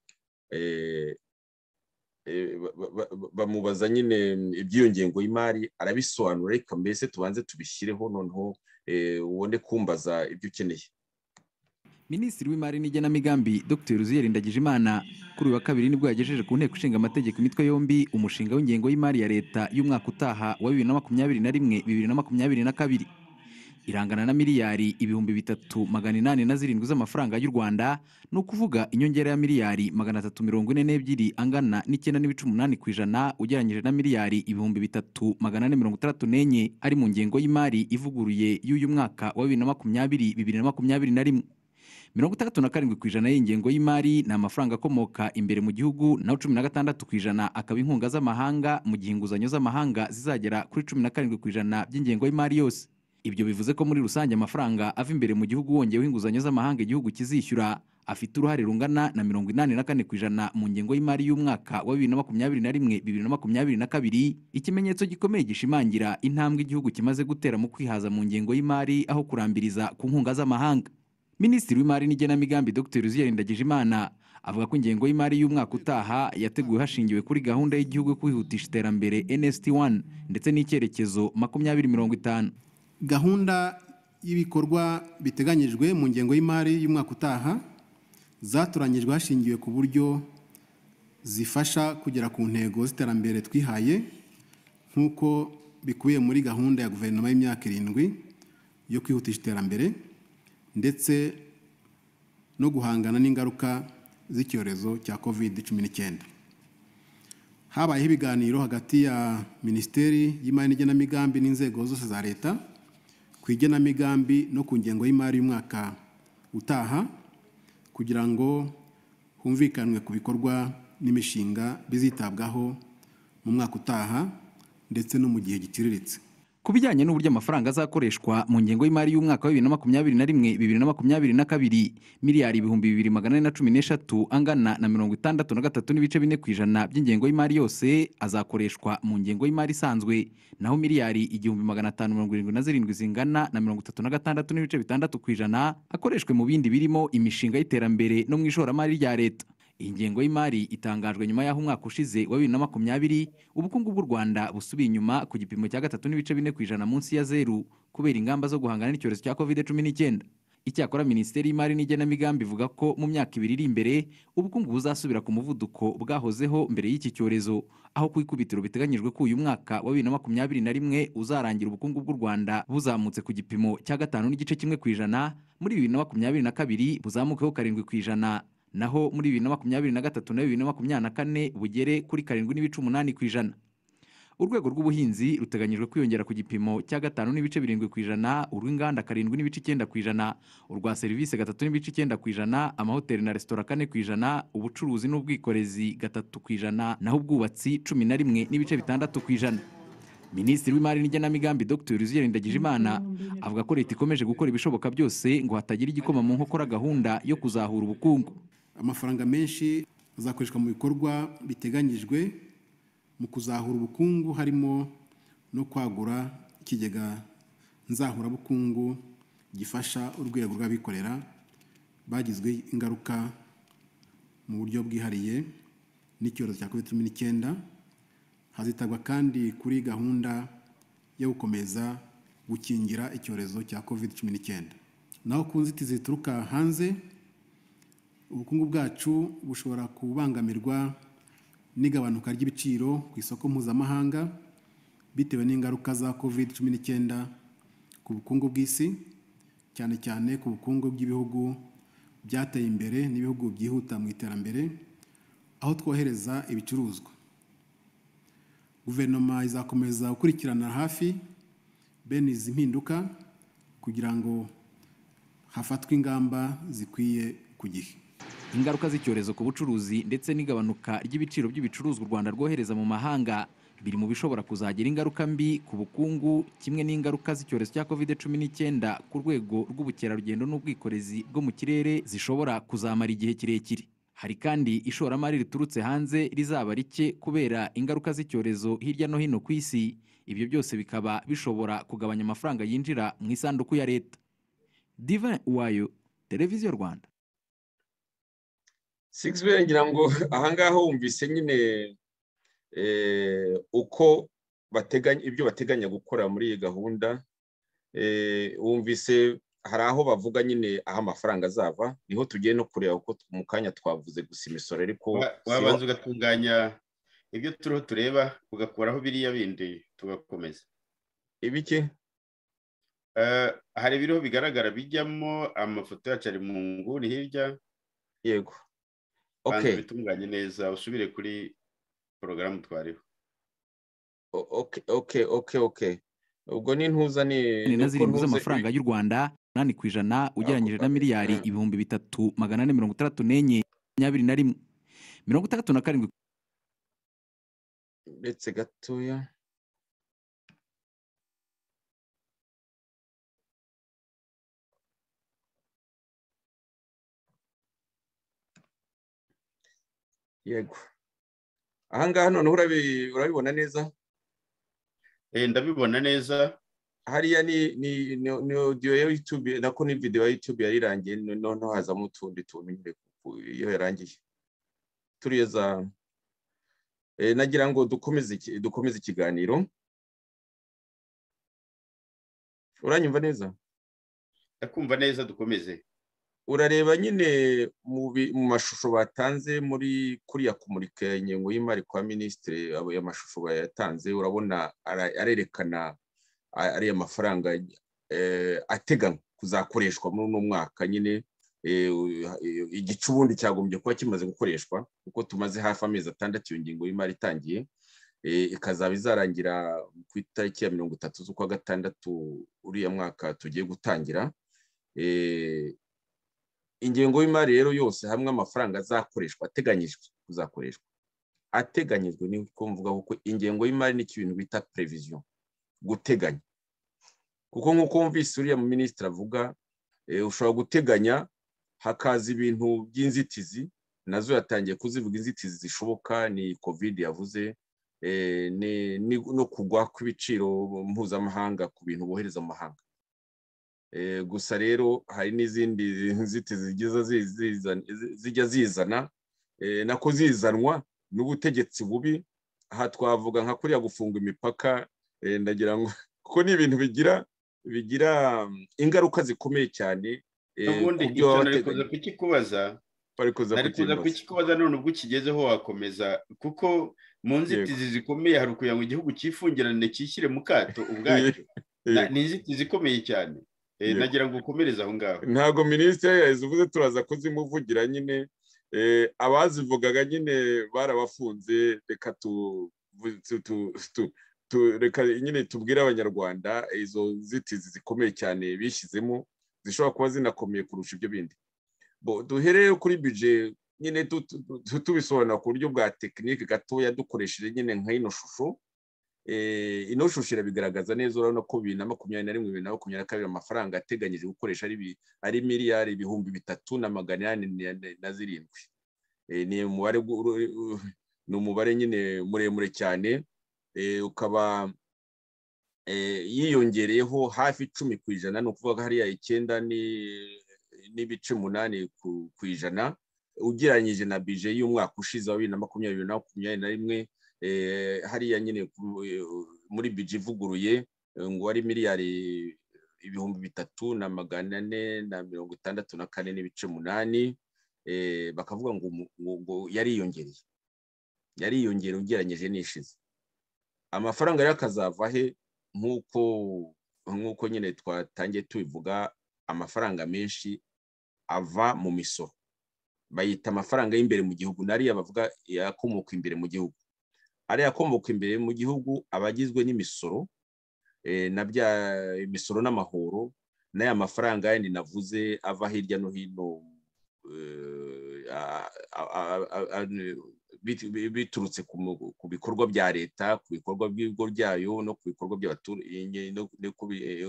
bamubaza nyine iby'iyo ngengo y'imari arabisobanura reka mbese tubanze tubishyireho noneho ubone kumbaza ibyo ukeneye minisitiri w'imari n'igenamigambi dr ruziyeri ndagijimana kuri uyu wa kabiri nibwo yagejeje ku nteko ishinga amategeko imitwe yombi umushinga w'ingengo y'imari ya leta y'umwaka utaha wa bibiri na makumyabiri na rimwe bibiri na makumyabiri na kabiri irangana na miliyari ibihumbi bitatu magana inani na zirindwi z'amafaranga y'u rwanda ni ukuvuga inyongera ya miliyari magana atatu mirongo ine n'ebyiri angana n'icyenda n'ibice umunani ku ijana ugereranyije na miliyari ibihumbi bitatu magana ane mirongo itandatu n'enye ari mu ngengo y'imari ivuguruye y'uyu mwaka wa bibiri na makumyabiri bibiri na makumyabiri na rimwe mirongo itandatu na karindwi ku ijana y'ingengo y'imari ni amafaranga akomoka imbere mu gihugu naho cumi na gatandatu ku ijana akaba inkunga z'amahanga mu gihe inguzanyo z'amahanga zizagera kuri cumi na karindwi ku ijana by'ingengo y'imari yose ibyo bivuze ko muri rusange amafaranga ava imbere mu gihugu wongeweho inguzanyo z'amahanga igihugu kizishyura afite uruhare rungana na mirongo inani na kane ku ijana mu ngengo y'imari y'umwaka wa bibiri na makumyabiri na rimwe bibiri na makumyabiri na kabiri ikimenyetso gikomeye gishimangira intambwe igihugu kimaze gutera mu kwihaza mu ngengo y'imari aho kurambiriza ku nkunga z'amahanga minisitiri w'imari n'igenamigambi dr ruziyeri ndagijimana avuga ko ingengo y'imari y'umwaka utaha yateguwe hashingiwe kuri gahunda y'igihugu yo kwihutisha iterambere nst 1 ndetse n'icyerekezo makumyabiri mirongo itanu gahunda y'ibikorwa biteganyijwe mu ngengo y'imari y'umwaka utaha zatoranyijwe hashingiwe ku buryo zifasha kugera ku ntego z'iterambere twihaye nk'uko bikubiye muri gahunda ya guverinoma y'imyaka irindwi yo kwihutisha iterambere ndetse no guhangana n'ingaruka z'icyorezo cya covid cumi n'icyenda habayeho ibiganiro hagati ya minisiteri y'imari n'igenamigambi n'inzego zose za leta ku igenamigambi no ku ngengo y'imari y'umwaka utaha kugira ngo humvikanwe ku bikorwa n'imishinga bizitabwaho mu mwaka utaha ndetse no mu gihe giciriritse ku bijyanye n'uburyo amafaranga azakoreshwa mu ngengo y'imari y'umwaka wa bibiri na makumyabiri na rimwe bibiri na makumyabiri na kabiri miliyari ibihumbi bibiri magana ane na cumi n'eshatu angana na mirongo itandatu na gatatu n'ibice bine ku ijana by'ingengo y'imari yose azakoreshwa mu ngengo y'imari isanzwe naho miliyari igihumbi magana atanu mirongo irindwi na zirindwi zingana na mirongo itatu na gatandatu n'ibice bitandatu ku ijana akoreshwe mu bindi birimo imishinga y'iterambere no mu ishoramari rya leta iyi ngengo y'imari itangajwe nyuma y'aho umwaka ushize wa bibiri na makumyabiri ubukungu bw'u rwanda busubiye inyuma ku gipimo cya gatatu n'ibice bine ku ijana munsi ya zeru kubera ingamba zo guhangana n'icyorezo cya covid cumi n'icyenda icyakora minisiteri y'imari n'igenamigambi ivuga ko mu myaka ibiri iri imbere ubukungu buzasubira ku muvuduko bwahozeho mbere y'iki cyorezo aho ku ikubitiro biteganyijwe ko uyu mwaka wa bibiri na makumyabiri na rimwe uzarangira ubukungu bw'u rwanda buzamutse ku gipimo cya gatanu n'igice kimwe ku ijana muri bibiri na makumyabiri na kabiri buzamukeho karindwi ku ijana naho muri bibiri na makumyabiri na gatatu na bibiri na makumyabiri na kane bugere kuri karindwi n'ibice umunani ku ijana urwego rw'ubuhinzi ruteganyijwe kwiyongera ku gipimo cya gatanu n'ibice birindwi ku ijana urw'inganda karindwi n'ibice icyenda ku ijana urwa serivisi gatatu n'ibice icyenda ku ijana amahoteli na resitora kane ku ijana ubucuruzi n'ubwikorezi gatatu ku ijana naho ubwubatsi cumi na rimwe n'ibice bitandatu ku ijana minisitiri w'imari n'igenamigambi dr ruziyeri ndagijimana avuga ko leta ikomeje gukora ibishoboka byose ngo hatagira igikoma mu nkokora gahunda yo kuzahura ubukungu amafaranga menshi azakoreshwa mu bikorwa biteganyijwe mu kuzahura ubukungu harimo no kwagura ikigega nzahurabukungu gifasha urwego rw'abikorera bagizwe ingaruka mu buryo bwihariye n'icyorezo cya covid cumi n'icyenda hazitabwa kandi kuri gahunda yo gukomeza gukingira icyorezo cya covid cumi n'icyenda naho ku nzitizi zituruka hanze ubukungu bwacu bushobora kubangamirwa n'igabanuka ry'ibiciro ku isoko mpuzamahanga bitewe n'ingaruka za covid cumi n'icyenda ku bukungu bw'isi cyane cyane ku bukungu bw'ibihugu byateye imbere n'ibihugu byihuta mu iterambere aho twohereza ibicuruzwa guverinoma izakomeza gukurikirana hafi bene izi mpinduka kugira ngo hafatwe ingamba zikwiye ku gihe ingaruka z'icyorezo ku bucuruzi ndetse n'igabanuka ry'ibiciro by'ibicuruzwa u rwanda rwohereza mu mahanga biri mu bishobora kuzagira ingaruka mbi ku bukungu kimwe n'ingaruka z'icyorezo cya covid cumi n'icyenda ku rwego rw'ubukerarugendo n'ubwikorezi bwo mu kirere zishobora kuzamara igihe kirekire hari kandi ishoramari riturutse hanze rizaba rike kubera ingaruka z'icyorezo hirya no hino ku isi ibyo byose bikaba bishobora kugabanya amafaranga yinjira mu isanduku ya leta divin uwayo televiziyo rwanda sigisi ngira ngo ahangaha wumvise nyine uko bateganya ibyo bateganya gukora muri iyi gahunda wumvise hari aho bavuga nyine aho amafaranga azava niho tugiye no kureba uko mu kanya twavuze gusa imisoro ariko wabanza ugatunganya ibyo turiho tureba ugakuraho biriya bindi tugakomeza ibiki hari ibiriho bigaragara bijyamo amafoto yacu ari mu nguni hirya yego banza ubitunganye neza usubire kuri porogaramu twariho oke oke oke oke ubwo ni intuza ni ni na zirindwi z'amafaranga y'u rwanda umunani ku ijana ugereranyije na miliyari ibihumbi bitatu magana ane mirongo itandatu n'enye makumyabiri na rimwe mirongo itandatu na karindwi uretse gatoya yego ahangaha noneho urabibona neza ndabibona neza hariya ni odiyo ya yutube nako ni videwo ya yutube yari irangiye noneho hazamo utundi tuntu nyine iyo yarangiye turiya za nagira ngo dukomeze ikiganiro uranyumva neza ndakumva neza dukomeze urareba nyine mu mashusho batanze muri kuriya kumurika ingengo y'imari kwa minisitiri ayo mashusho bayatanze urabona arerekana ariya mafaranga ateganywa kuzakoreshwa muri uno mwaka nyine igice ubundi cyagombye kuba kimaze gukoreshwa kuko tumaze hafi amezi atandatu iyo ngingo y'imari itangiye ikazaba izarangira ku itariki ya mirongo itatu z'ukwa gatandatu uriya mwaka tugiye gutangira ingengo y'imari rero yose hamwe amafaranga azakoreshwa ateganyijwe kuzakoreshwa ateganyijwe ni uko mvuga kuko ingengo y'imari ni ikintu bita pereviziyo guteganya kuko nk'uko wumvise uriya mu minisitiri avuga ushobora guteganya hakaza ibintu by'inzitizi nazo yatangiye kuzivuga inzitizi zishoboka ni kovide yavuze no kugwa kw'ibiciro mpuzamahanga ku bintu bohereza mu mahanga gusa rero hari n'izindi nzitizi zijya zizana nako zizanwa n'ubutegetsi bubi aha twavuga nka kuriya gufunga imipaka ndagira ngo kuko ni ibintu bigira bigira ingaruka zikomeye cyane n'ubundi icyo nari kuza kukikubaza nari kuza kukikubaza none ubwo ukigezeho wakomeza kuko mu nzitizi zikomeye hari ukugira ngo igihugu cyifungirane cyishyire mu kato ubwacyo ni inzitizi ikomeye cyane nagira ngo ukomereze aho ngaho ntabwo minisitiri yazivuze turaza kuzimuvugira nyine abazivugaga nyine barabafunze reka reka nyine tubwire abanyarwanda izo nzitizi zikomeye cyane bishyizemo zishobora kuba zinakomeye kurusha ibyo bindi duhereye kuri bije nyine tubisobanura ku buryo bwa tekinike gatoya dukoresheje nyine nka ino shusho ino shusho irabigaragaza neza urabona ko bibiri na makumyabiri na rimwe bibiri na makumyabiri na kabiri amafaranga ateganyije gukoresha ari miliyari ibihumbi bitatu na magana inani na zirindwi ni umubare ni umubare nyine muremure cyane ukaba yiyongereyeho hafi icumi ku ijana ni ukuvuga ko hariya icyenda n'ibice umunani ku ijana ugereranyije na bije y'umwaka ushize wa bibiri na makumyabiri na makumyabiri na rimwe hariya nyine muri biji ivuguruye ngo wari miliyari ibihumbi bitatu na magana ane na mirongo itandatu na kane n'ibice umunani bakavuga ngo yariyongereye yariyongereye ugereranyije n'ishize amafaranga rero akazava he nk'uko nk'uko nyine twatangiye tubivuga amafaranga menshi ava mu misoro bayita amafaranga y'imbere mu gihugu n'ariya bavuga yakomoka imbere mu gihugu ariya akomoka imbere mu gihugu aba agizwe n'imisoro na bya imisoro n'amahoro n'aya mafaranga yandi navuze ava hirya no hino biturutse ku bikorwa bya leta ku bikorwa by'ibigo byayo no ku bikorwa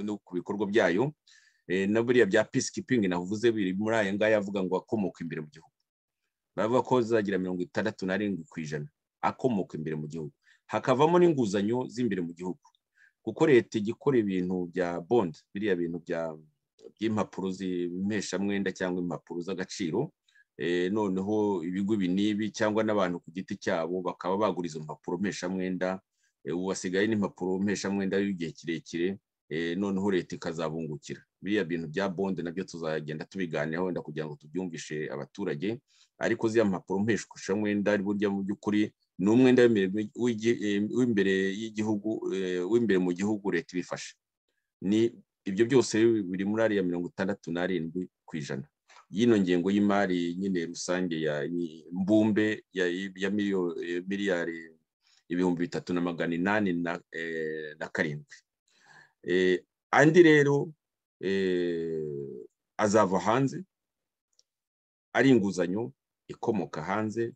no ku bikorwa byayo na buriya bya peacekeeping navuze biri muri aya ngaya avuga ngo akomoka imbere mu gihugu baravuga ko zizagira mirongo itandatu n'arindwi ku ijana akomoka imbere mu gihugu hakavamo n'inguzanyo z'imbere mu gihugu kuko leta ijya ikora ibintu bya bondi biriya bintu by'impapuro z'impeshamwenda cyangwa impapuro z'agaciro noneho ibigo ibi n'ibi cyangwa n'abantu ku giti cyabo bakaba bagura izo mpapuro mpeshamwenda ubu basigaye n'impapuro mpeshamwenda y'igihe kirekire noneho leta ikazabungukira biriya bintu bya bonde nabyo tuzagenda tubiganiyeho wenda kugira ngo tubyumvishe abaturage ariko ziriya mpapuro mpeshamwenda burya mu by'ukuri ni umwenda w'imbere y'igihugu w'imbere mu gihugu leta ibifasha ni ibyo byose biri muri ariya mirongo itandatu n'arindwi ku ijana y'ino ngengo y'imari nyine rusange ya mbumbe ya miliyari ibihumbi bitatu na magana inani na karindwi andi rero azava hanze ari inguzanyo ikomoka hanze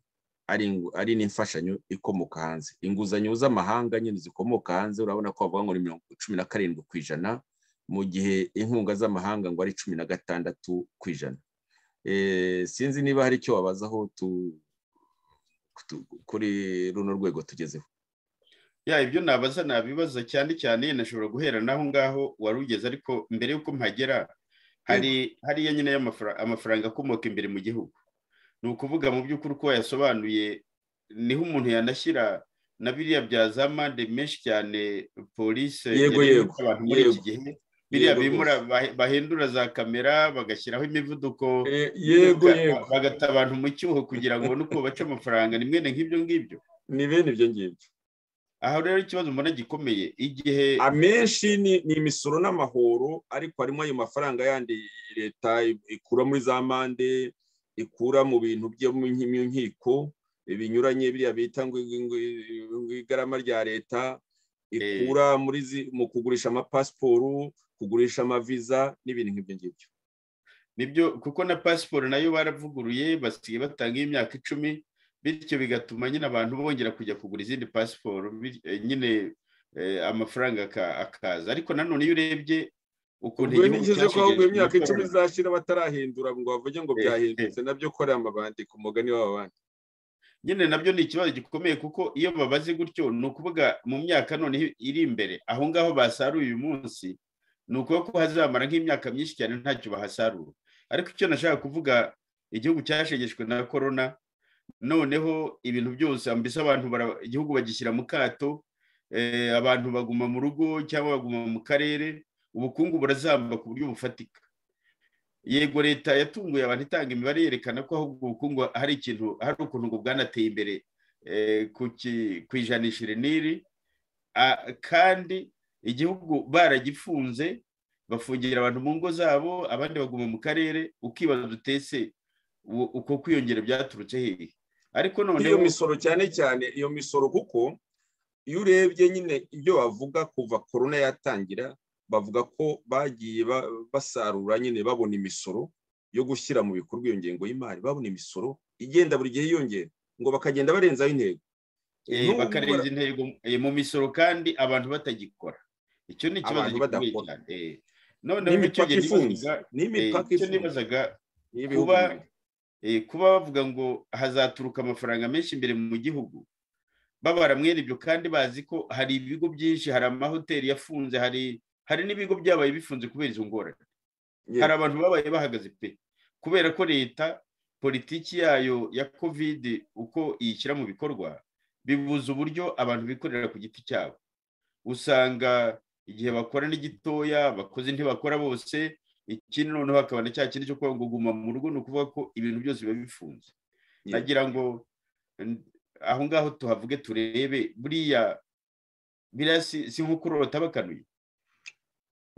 ari n'imfashanyo ikomoka hanze inguzanyo z'amahanga nyine zikomoka hanze urabona ko bavuga ngo ni mirongo cumi na karindwi ku ijana mu gihe inkunga z'amahanga ngo ari cumi na gatandatu ku ijana sinzi niba hari icyo wabazaho kuri runo rwego tugezeho ya ibyo nabaza nabibaza cyane cyane nashobora guhera n'aho ngaho wari ugeze ariko mbere y'uko mpagera hari hariya nyine amafaranga akomoka imbere mu gihugu ni ukuvuga mu by'ukuri uko yasobanuye niho umuntu yanashyira na biriya bya za mande menshi cyane polisi yego yego abantu muri iki gihe biriya bimura bahindura za kamera bagashyiraho imivuduko yego yego bagata abantu mu cyuho kugira ngo ubone uko baca amafaranga ni mwene nk'ibyo ngibyo ni bene ibyo ngibyo aha rero ikibazo mbona gikomeye igihe amenshi ni imisoro n'amahoro ariko harimo ayo mafaranga yandi leta ikura muri za mande ikura mu bintu byo mu nkiko binyuranye biriya bita ngo igarama rya leta ikura muri mu kugurisha amapasiporo kugurisha amaviza n'ibintu nk'ibyo ngibyo nibyo kuko na pasiporo nayo baravuguruye basigaye batanga imyaka icumi bityo bigatuma nyine abantu bongera kujya kugura izindi pasiporo nyine amafaranga akaza ariko nanone iyo urebye ukuntu igihugu cyashigaye ko ahubwo imyaka icumi izashira batarahindura ngo bavuge ngo byahindutse nabyo kora amabandi ku mugani w'abandi nyine nabyo ni ikibazo gikomeye kuko iyo babaze gutyo ni ukuvuga mu myaka none iri imbere aho ngaho basaruye uyu munsi ni ukuvuga ko hazamara nk'imyaka myinshi cyane ntacyo bahasarura ariko icyo nashaka kuvuga igihugu cyashegeshwe na korona noneho ibintu byose mbese abantu igihugu bagishyira mu kato abantu baguma mu rugo cyangwa baguma mu karere ubukungu burazamba ku buryo bufatika yego leta yatunguye abantu itanga imibare yerekana ko ahubwo ubukungu hari ikintu hari ukuntu ngo bwanateye imbere ku ijanisha niri kandi igihugu baragifunze bafungira abantu mu ngo zabo abandi baguma mu karere ukibaza utese uko kwiyongera byaturutse hehe ariko noneho iyo misoro cyane cyane iyo misoro kuko iyo urebye nyine ibyo bavuga kuva korona yatangira bavuga ko bagiye basarura nyine babona imisoro yo gushyira mu bikorwa iyo ngengo y'imari babona imisoro igenda buri gihe yiyongera ngo bakagenda barenzaho intego bakarenza intego mu misoro kandi abantu batagikora icyo ni ikibazo gikomeye cyane noneho n'imipaka ifunze n'imipaka ifunze kuba bavuga ngo hazaturuka amafaranga menshi imbere mu gihugu babara mwene ibyo kandi bazi ko hari ibigo byinshi hari amahoteli yafunze hari hari n'ibigo byabaye bifunze kubera izo ngorane hari abantu babaye bahagaze pe kubera ko leta politiki yayo ya kovide uko iyishyira mu bikorwa bibuza uburyo abantu bikorera ku giti cyabo usanga igihe bakora ni gitoya abakozi ntibakora bose ikindi noneho hakaba na cya kintu cyo kuba ngo guma mu rugo ni ukuvuga ko ibintu byose biba bifunze nagira ngo aho ngaho tuhavuge turebe buriya biriya si nko kurota bakanuye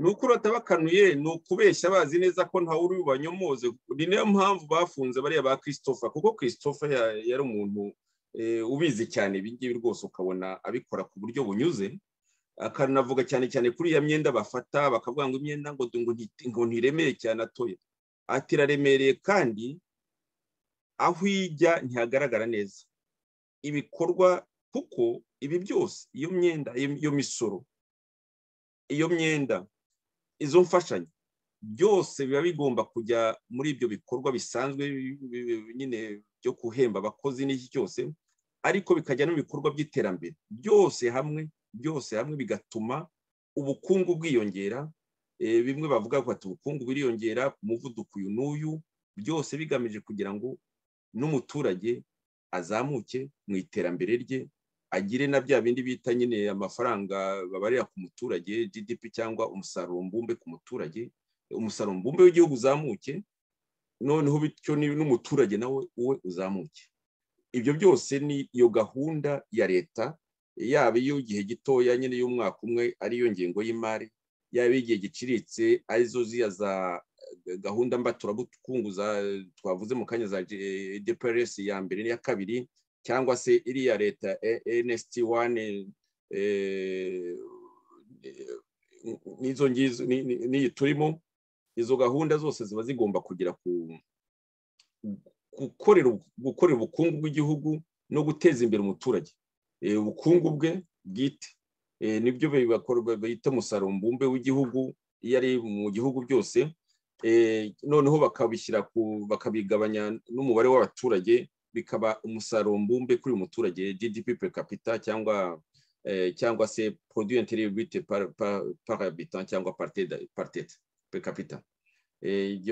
ni ukurota bakanuye ni ukubeshya bazi neza ko ntawe uri bubanyomoze ni nayo mpamvu bafunze bariya ba christophe kuko christophe yari umuntu ubizi cyane ibingibi rwose ukabona abikora ku buryo bunyuze akanavuga cyane cyane kuri iya myenda bafata bakavuga ngo imyenda ngo ntiremere cyane atoye ati iraremereye kandi aho ijya ntihagaragara neza ibikorwa kuko ibi byose iyo myenda iyo misoro iyo myenda izo mfashanyo byose biba bigomba kujya muri ibyo bikorwa bisanzwe nyine byo guhemba abakozi n'iki cyose ariko bikajya no mu bikorwa by'iterambere byose hamwe byose hamwe bigatuma ubukungu bwiyongera bimwe bavuga bati ubukungu buriyongera ku muvuduko uyu n'uyu byose bigamije kugira ngo n'umuturage azamuke mu iterambere rye agire na bya bindi bita nyine amafaranga babarira ku muturage gdp cyangwa umusaruro mbumbe ku muturage umusaruro mbumbe w'igihugu uzamuke noneho bityo n'umuturage nawe uwe uzamuke ibyo byose ni iyo gahunda ya leta yaba iy'igihe gitoya nyine y'umwaka umwe ariyo ngengo y'imari yaba iy'igihe giciritse arizo ziya za gahunda mbaturabukungu twavuze mu kanya za dprc ya mbere n'iya kabiri cyangwa se iriya leta nsd wani n'izo ngizo n'iyi turimo izo gahunda zose ziba zigomba kugira ku gukorera ubukungu bw'igihugu no guteza imbere umuturage ubukungu bwe bwite nibyo bita umusaruro mbumbe w'igihugu iyo ari mu gihugu byose noneho bakabishyira bakabigabanya n'umubare w'abaturage bikaba umusaruro mbumbe kuri uyu muturage gdp per capita cyangwa cyangwa se produit intérieur brut par habitant cyangwa par tete per capita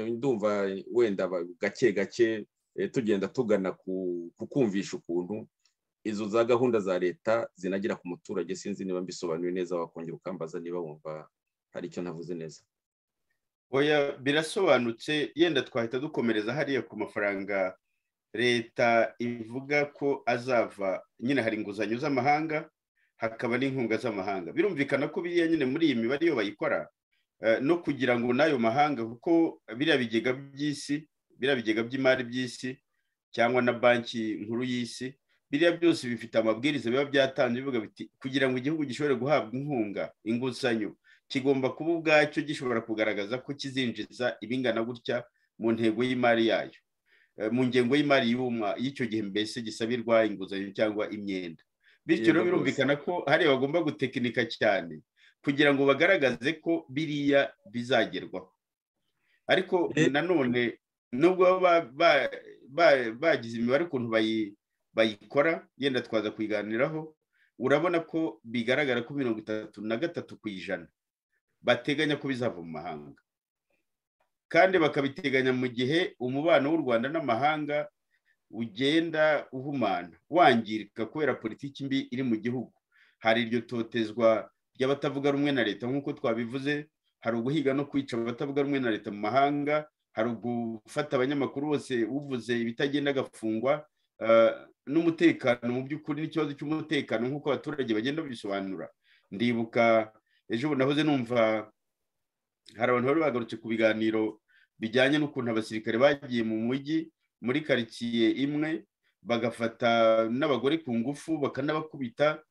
ndumva wenda gake gake tugenda tugana ku kumvisha ukuntu izo za gahunda za leta zinagira ku muturage sinzi niba mbisobanuye neza wakongera ukambaza niba wumva hari icyo navuze neza oya birasobanutse yenda twahita dukomereza hariya ku mafaranga leta ivuga ko azava nyine hari inguzanyo z'amahanga hakaba n'inkunga z'amahanga birumvikana ko biriya nyine muri iyi mibare iyo bayikora no kugira ngo n'ayo mahanga kuko biriya bigega by'isi biriya bigega by'imari by'isi cyangwa na banki nkuru y'isi biriya byose bifite amabwiriza biba byatanze bivuga biti kugira ngo igihugu gishobore guhabwa inkunga inguzanyo kigomba kuba ubwacyo gishobora kugaragaza ko kizinjiza ibingana gutya mu ntego y'imari yayo mu ngengo y'imari y'icyo gihe mbese gisabirwa inguzanyo cyangwa imyenda bityo rero birumvikana ko hariya bagomba gutekinika cyane kugira ngo bagaragaze ko biriya bizagerwaho ariko nanone nubwo baba bagize imibare ukuntu bayi bayikora yenda twaza kuyiganiraho urabona ko bigaragara ko mirongo itatu na gatatu ku ijana bateganya ko bizava mu mahanga kandi bakabiteganya mu gihe umubano w'u rwanda n'amahanga ugenda uhumana wangirika kubera politiki mbi iri mu gihugu hari iryo totezwa ry'abatavuga rumwe na leta nk'uko twabivuze hari uguhiga no kwica abatavuga rumwe na leta mu mahanga hari ugufata abanyamakuru bose uvuze ibitagenda agafungwa n'umutekano mu by'ukuri n'ikibazo cy'umutekano nk'uko abaturage bagenda babisobanura ndibuka ejo bundi nahoze numva hari abantu bari bagarutse ku biganiro bijyanye n'ukuntu abasirikare bagiye mu mujyi muri karitsiye imwe bagafata n'abagore ku ngufu bakanabakubita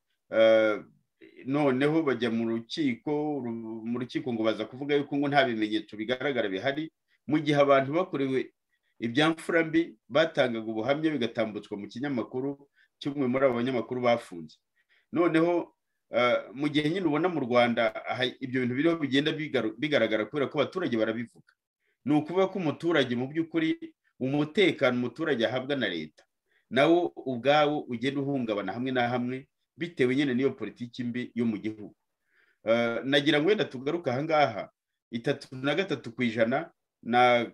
noneho bajya mu rukiko mu rukiko ngo baza kuvuga yuko ngo nta bimenyetso bigaragara bihari mu gihe abantu bakorewe ibyamfura mbi batangaga ubuhamya bigatambutswa mu kinyamakuru cy'umwe muri abo banyamakuru bafunze noneho mu gihe nyine ubona mu rwanda ibyo bintu biriho bigenda bigaragara kubera ko abaturage barabivuga ni ukuvuga ko umuturage mu by'ukuri umutekano umuturage ahabwa na leta nawo ubwawo ugenda uhungabana hamwe na hamwe bitewe nyine n'iyo politiki mbi yo mu gihugu nagira ngo wenda tugaruke ahangaha itatu na gatatu ku ijana na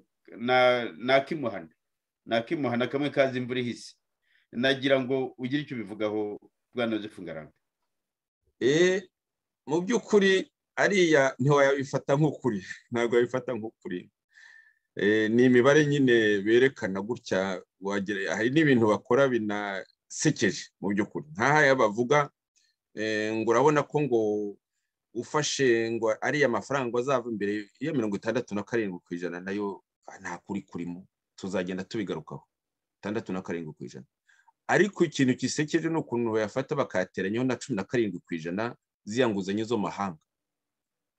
ni akimuhana ni akimuhana kamwe kazi imvura ihise nagira ngo ugire icyo ubivugaho bwana ngarambe mu by'ukuri ariya ntiwayabifata nk'ukuri ntabwo wabifata nk'ukuri ni imibare nyine berekana gutya hari n'ibintu bakora binasekeje mu by'ukuri nk'aha bavuga ngo urabona ko ngo ufashe ngo ariya mafaranga azava imbere ya mirongo itandatu na karindwi ku ijana nayo nta kuri kurimo tuzagenda tubigarukaho itandatu na karindwi ku ijana ariko ikintu gisekeje ni ukuntu bayafata bakayateranyaho na cumi na karindwi ku ijana z'iya nguzanyo zo mahanga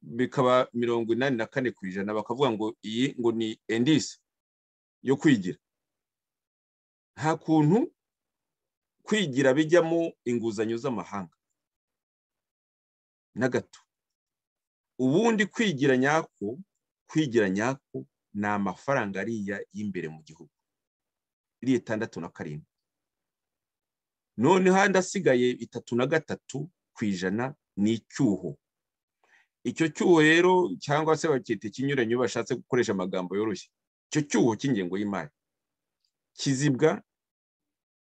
bikaba mirongo inani na kane ku ijana bakavuga ngo iyi ngo ni endisi yo kwigira nta kuntu kwigira bijyamo inguzanyo z'amahanga na gato ubundi kwigira nyako kwigira nyako ni amafaranga ariya y'imbere mu gihugu iriya itandatu na karindwi noneho ahandi asigaye itatu na gatatu ku ijana ni icyuho icyo cyuho rero cyangwa se bakita ikinyuranyo bashatse gukoresha amagambo yoroshye icyo cyuho cy'ingengo y'imari kizibwa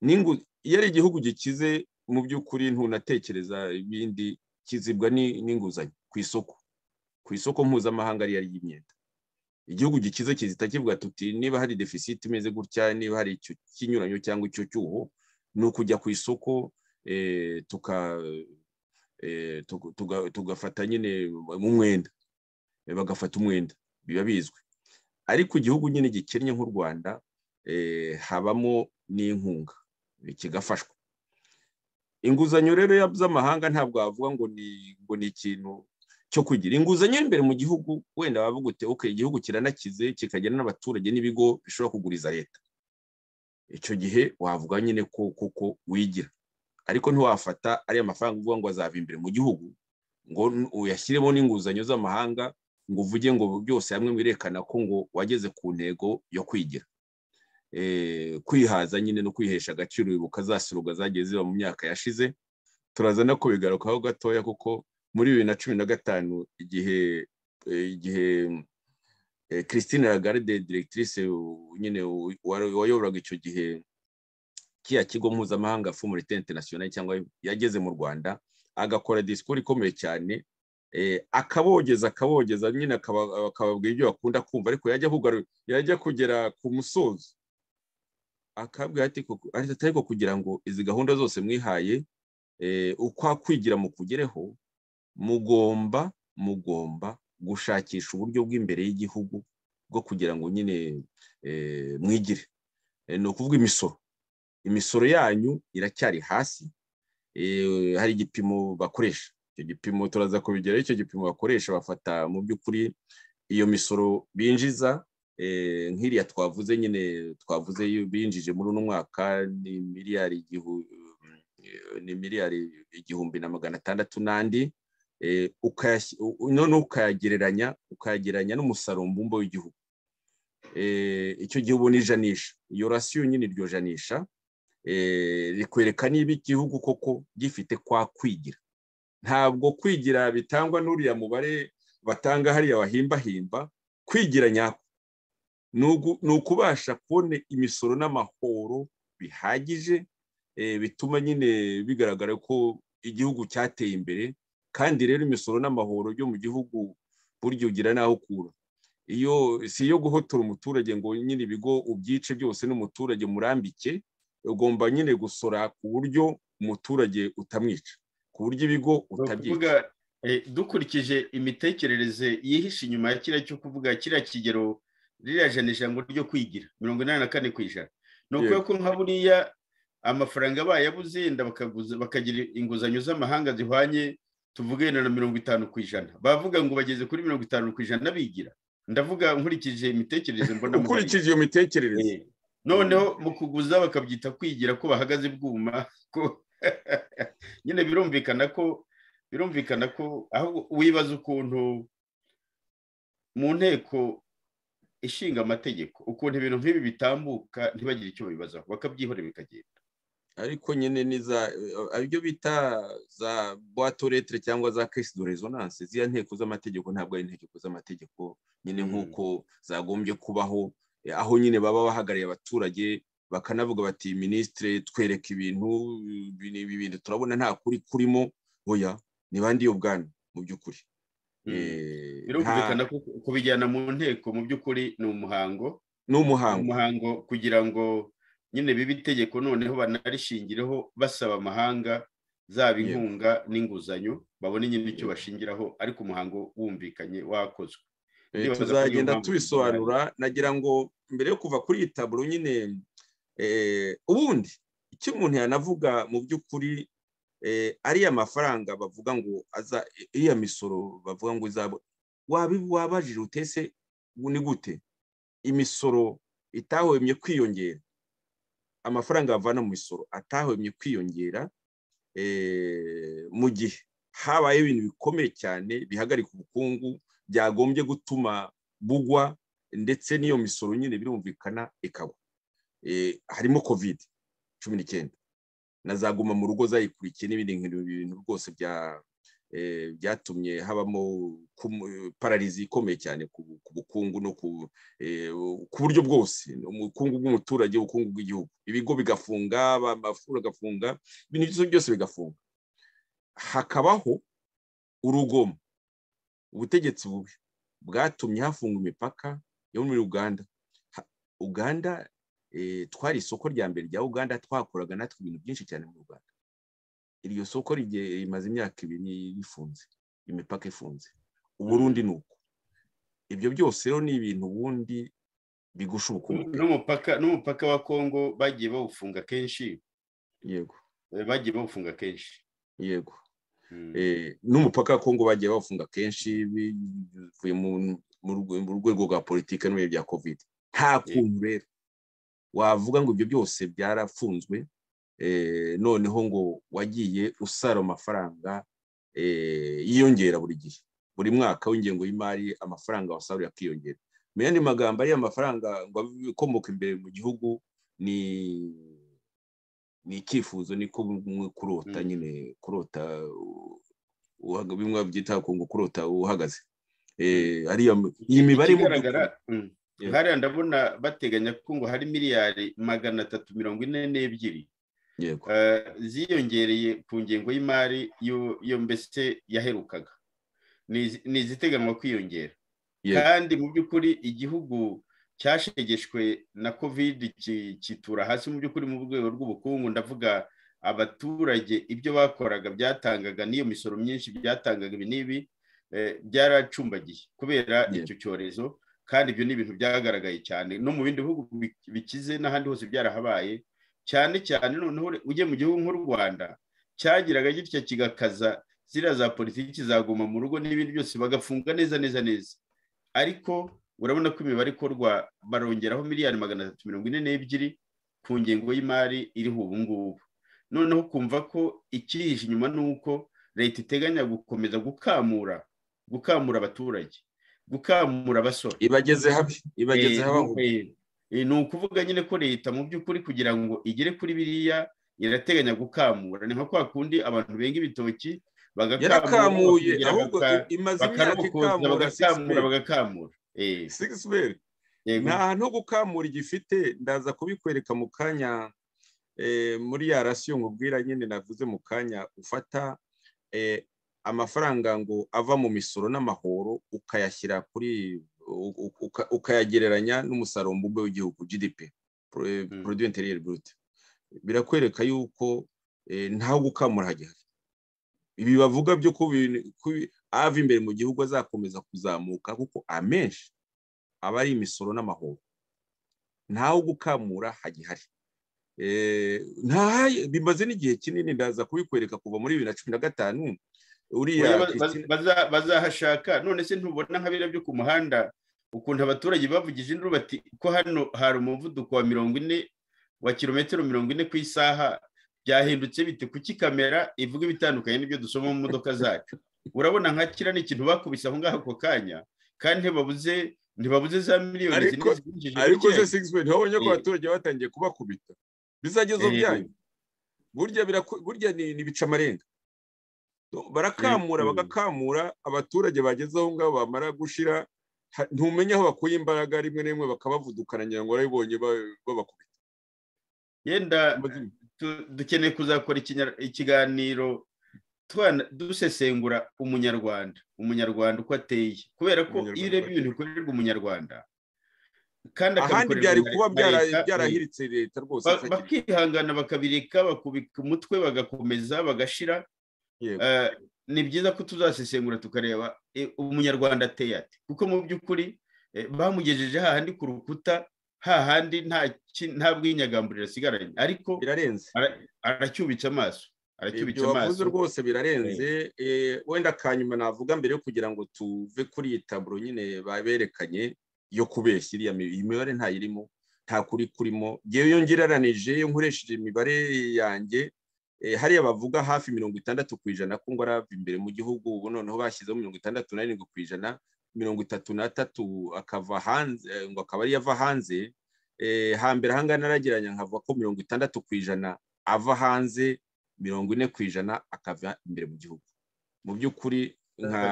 iyo ari igihugu gikize mu by'ukuri ntunatekereza ibindi kizibwa n'inguzanyo ku isoko ku isoko mpuzamahanga ariyo ari y'imyenda igihugu gikize kizita kivuga tuti niba hari defisite imeze gutya niba hari icyo kinyuranyo cyangwa icyo cyuho ni ukujya ku isoko tugafata nyine mu mwenda bagafata umwenda biba bizwi ariko igihugu nyine gikennye nk'u rwanda habamo n'inkunga kigafashwa inguzanyo rero z'amahanga ntabwo wavuga ngo ni ikintu cyo kugira inguzanyo imbere mu gihugu wenda bavuga uti ok igihugu kiranakize kikagira n'abaturage n'ibigo bishobora kuguriza leta icyo gihe wavuga nyine ko koko wigira ariko ntiwafata ariya mafaranga uvuga ngo azava imbere mu gihugu ngo uyashyiremo n'inguzanyo z'amahanga ngo uvuge ngo byose hamwe wirekana ko ngo wageze ku ntego yo kwigira kwihaza nyine no kwihesha agaciro wibuka za siruga zagiye ziba mu myaka yashize turaza no kubigarukaho gatoya kuko muri bibiri na cumi na gatanu igihe igihe christine lagarde directrice nyine wayoboraga icyo gihe kiya kigo mpuzamahanga fumurite international cyangwa yageze mu rwanda agakora disikuru ikomeye cyane akabogeza akabogeza nyine akababwira ibyo bakunda kumva ariko yajya kugera ku musozo akabwira ariko kugira ngo izi gahunda zose mwihaye ukwa kwigira mu kugereho mugomba mugomba gushakisha uburyo bw'imbere y'igihugu bwo kugira ngo nyine mwigire ni ukuvuga imisoro imisoro yanyu iracyari hasi hari igipimo bakoresha icyo gipimo turaza kubigeraho icyo gipimo bakoresha bafata mu by'ukuri iyo misoro binjiza nk'iriya twavuze nyine twavuze binjije muri uno mwaka ni miliyari ni miliyari igihumbi na magana atandatu n'andi noneho ukayagereranya ukayagereranya n'umusaruro mbumbe w'igihugu icyo gihe ubona ijanisha iyo rasiyo nyine iryo janisha rikwereka niba igihugu koko gifite kwa kwigira ntabwo kwigira bitangwa n'uriya mubare batanga hariya bahimbahimba kwigira nyako ni ukubasha kubona imisoro n'amahoro bihagije bituma nyine bigaragara ko igihugu cyateye imbere kandi rero imisoro n'amahoro byo mu gihugu burya ugira n'aho ukura iyo si iyo guhotora umuturage ngo nyine ibigo ubyice byose n'umuturage murambike ugomba nyine gusora ku buryo umuturage utamwica ku buryo ibigo utabyica dukurikije imitekerereze yihishe inyuma ya kiriya cyo kuvuga kiriya kigero ririya janisha ngo ryo kwigira mirongo inani na kane ku ijana ni ukuvuga ko nka buriya amafaranga abaye abuze yenda bakagira inguzanyo z'amahanga zihwanye tuvuge na mirongo itanu ku ijana bavuga ngo bageze kuri mirongo itanu ku ijana bigira ndavuga nkurikije imitekerereze mbona ukurikije iyo mitekerereze noneho mu kuguza bakabyita kwigira ko bahagaze bwuma ko nyine birumvikana ko birumvikana ko aho wibaza ukuntu mu nteko ishinga amategeko ukuntu ibintu nk'ibi bitambuka ntibagire icyo babibazaho bakabyihorera bikagenda ariko nyine ni za ibyo bita za buwatoretire cyangwa za kesi do rezonanse ziriya nteko z'amategeko ntabwo ari inteko z'amategeko nyine nk'uko zagombye kubaho aho nyine baba bahagarariye abaturage bakanavuga bati minisitire twereka ibintu ibi bintu turabona nta kuri kurimo oya ni bandi iyo bwana mu by'ukuri birumvikana ko kubijyana mu nteko mu by'ukuri ni umuhango ni umuhango umuhango kugira ngo nyine biba itegeko noneho banarishingireho basaba amahanga zaba inkunga n'inguzanyo babone nyine icyo bashingiraho ariko umuhango wumvikanye wakozwe tuzagenda tubisobanura nagira ngo mbere yo kuva kuri iyi taburo nyine ubundi icyo umuntu yanavuga mu by'ukuri ariya mafaranga bavuga ngo aza iriya misoro bavuga ngo izaba wabajije utese ni gute imisoro itahwemye kwiyongera amafaranga bavana mu misoro atahwemye kwiyongera mu gihe habayeho ibintu bikomeye cyane bihagarika ubukungu byagombye gutuma bugwa ndetse n'iyo misoro nyine birumvikana ikagwa harimo covid cumi n'icyenda na za guma mu rugo zayikurikiye n'ibindi bintu rwose byatumye habamo pararizi ikomeye cyane ku bukungu no ku buryo bwose ubukungu bw'umuturage ubukungu bw'igihugu ibigo bigafunga amashuri agafunga ibintu byose bigafunga hakabaho urugomo ubutegetsi bubi bwatumye hafunga imipaka yo muri uganda uganda twari isoko rya mbere rya uganda twakoraga natwe ibintu byinshi cyane mu rwanda iryo soko rimaze imyaka ibiri rifunze imipaka ifunze uburundi ni uko ibyo byose rero ni ibintu ubundi bigusha ubukungu n'umupaka wa kongo bagiye bawufunga kenshi yego bagiye bawufunga kenshi yego n'umupaka wa kongo bagiye bawufunga kenshi bivuye mu rwego rwa politiki n'ibihe bya kovide nta kuntu rero wavuga ngo ibyo byose byarafunzwe noneho ngo wagiye usara amafaranga yiyongera buri gihe buri mwaka w'ingengo y'imari amafaranga wasaruye akiyongera mu yandi magambo ariya mafaranga ngo ikomoka imbere mu gihugu ni ni icyifuzo niko kurota nyine kurota bimwe byita ngo kurota uhagaze iyi mibare hariya ndabona bateganya ko ngo hari miliyari magana atatu mirongo ine n'ebyiri ziyongereye ku ngengo y'imari yo mbese yaherukaga ni iziteganwa kwiyongera kandi mu by'ukuri igihugu cyashegeshwe na kovide kitura hasi mu by'ukuri mu rwego rw'ubukungu ndavuga abaturage ibyo bakoraga byatangaga n'iyo misoro myinshi byatangaga ibi n'ibi byaracumbagiye kubera icyo cyorezo kandi ibyo ni ibintu byagaragaye cyane no mu bindi bihugu bikize n'ahandi hose byarahabaye cyane cyane noneho ujye mu gihugu nk'u rwanda cyagiraga gitya kigakaza ziriya za politiki zaguma mu rugo n'ibindi byose bagafunga neza neza neza ariko urabona ko imibare ikorwa barongeraho miliyari magana atatu mirongo ine n'ebyiri ku ngengo y'imari iriho ubu ngubu noneho kumva ko ikihishe inyuma ni uko leta iteganya gukomeza gukamura gukamura abaturage gukamura abasora ibageze habi ibageze habi ni ukuvuga nyine ko leta mu by'ukuri kugira ngo igere kuri biriya irateganya gukamura ni nka kwa kundi abantu benga ibitoki yarakamuye ahubwo imaze imyaka ikamura bagakamura bagakamura sigisiberi ni ahantu ho gukamura igifite ndaza kubikwereka mu kanya muri ya rasiyo nkubwira nyine navuze mu kanya ufata amafaranga ngo ava mu misoro n'amahoro ukayashyira kuri ukayagereranya n'umusaruro mbumbe w'igihugu gdp produit interieur brut birakwereka yuko ntawe gukamura hagihari ibi bavuga byo ava imbere mu gihugu azakomeza kuzamuka kuko amenshi aba ari imisoro n'amahoro ntawe gukamura hagihari bimaze n'igihe kinini ndaza kubikwereka kuva muri bibiri na cumi na gatanu uriya bazahashaka none se ntubona nka biriya byo ku muhanda ukuntu abaturage bavugije induru bati ko hano hari umuvuduko wa mirongo ine wa kilometero mirongo ine ku isaha byahindutse bite kuki kamera ivuga ibitandukanye n'ibyo dusoma mu modoka zacu urabona nka kiriya ni ikintu bakubise aho ngaho ako kanya kandi ntibabuze ntibabuze za miliyoni zinjije ariko se sigisi ntiwabonye ko abaturage batangiye kubakubita bizagezo byayo burya ni bica amarenga barakamura bagakamura abaturage bageze aho ngaho bamara gushira ntumenye aho bakuye imbaraga rimwe na rimwe bakabavudukana ngira ngo barabibonye babakubita yenda dukeneye kuzakora ikiganiro dusesengura umunyarwanda umunyarwanda uko ateye kubera ko iyo ureba ibintu bikorerwa umunyarwanda kandi ahandi byari kuba byarahiritse leta rwose bakihangana bakabireka bakubika umutwe bagakomeza bagashira ni byiza ko tuzasesengura tukareba umunyarwanda ateye ati kuko mu by'ukuri bamugejeje hahandi ku rukuta hahandi nta bwinyagamburiro asigaranye ariko birarenze aracyubitse amaso ibyo wavuze rwose birarenze wenda akanyuma navuga mbere yo kugira ngo tuve kuri iyi taburo nyine baberekanye yo kubeshya iriya mibare ntayirimo nta kuri kurimo yewe ngereranije iyo nkoresheje imibare yanjye hariya bavuga hafi mirongo itandatu ku ijana ko ngo arava imbere mu gihugu ubu noneho bashyizeho mirongo itandatu n'arindwi ku ijana mirongo itatu n'atatu akava hanze ngo akaba ariyo ava hanze hambere ahangana aragiranya nkava ko mirongo itandatu ku ijana ava hanze mirongo ine ku ijana akava imbere mu gihugu mu by'ukuri nka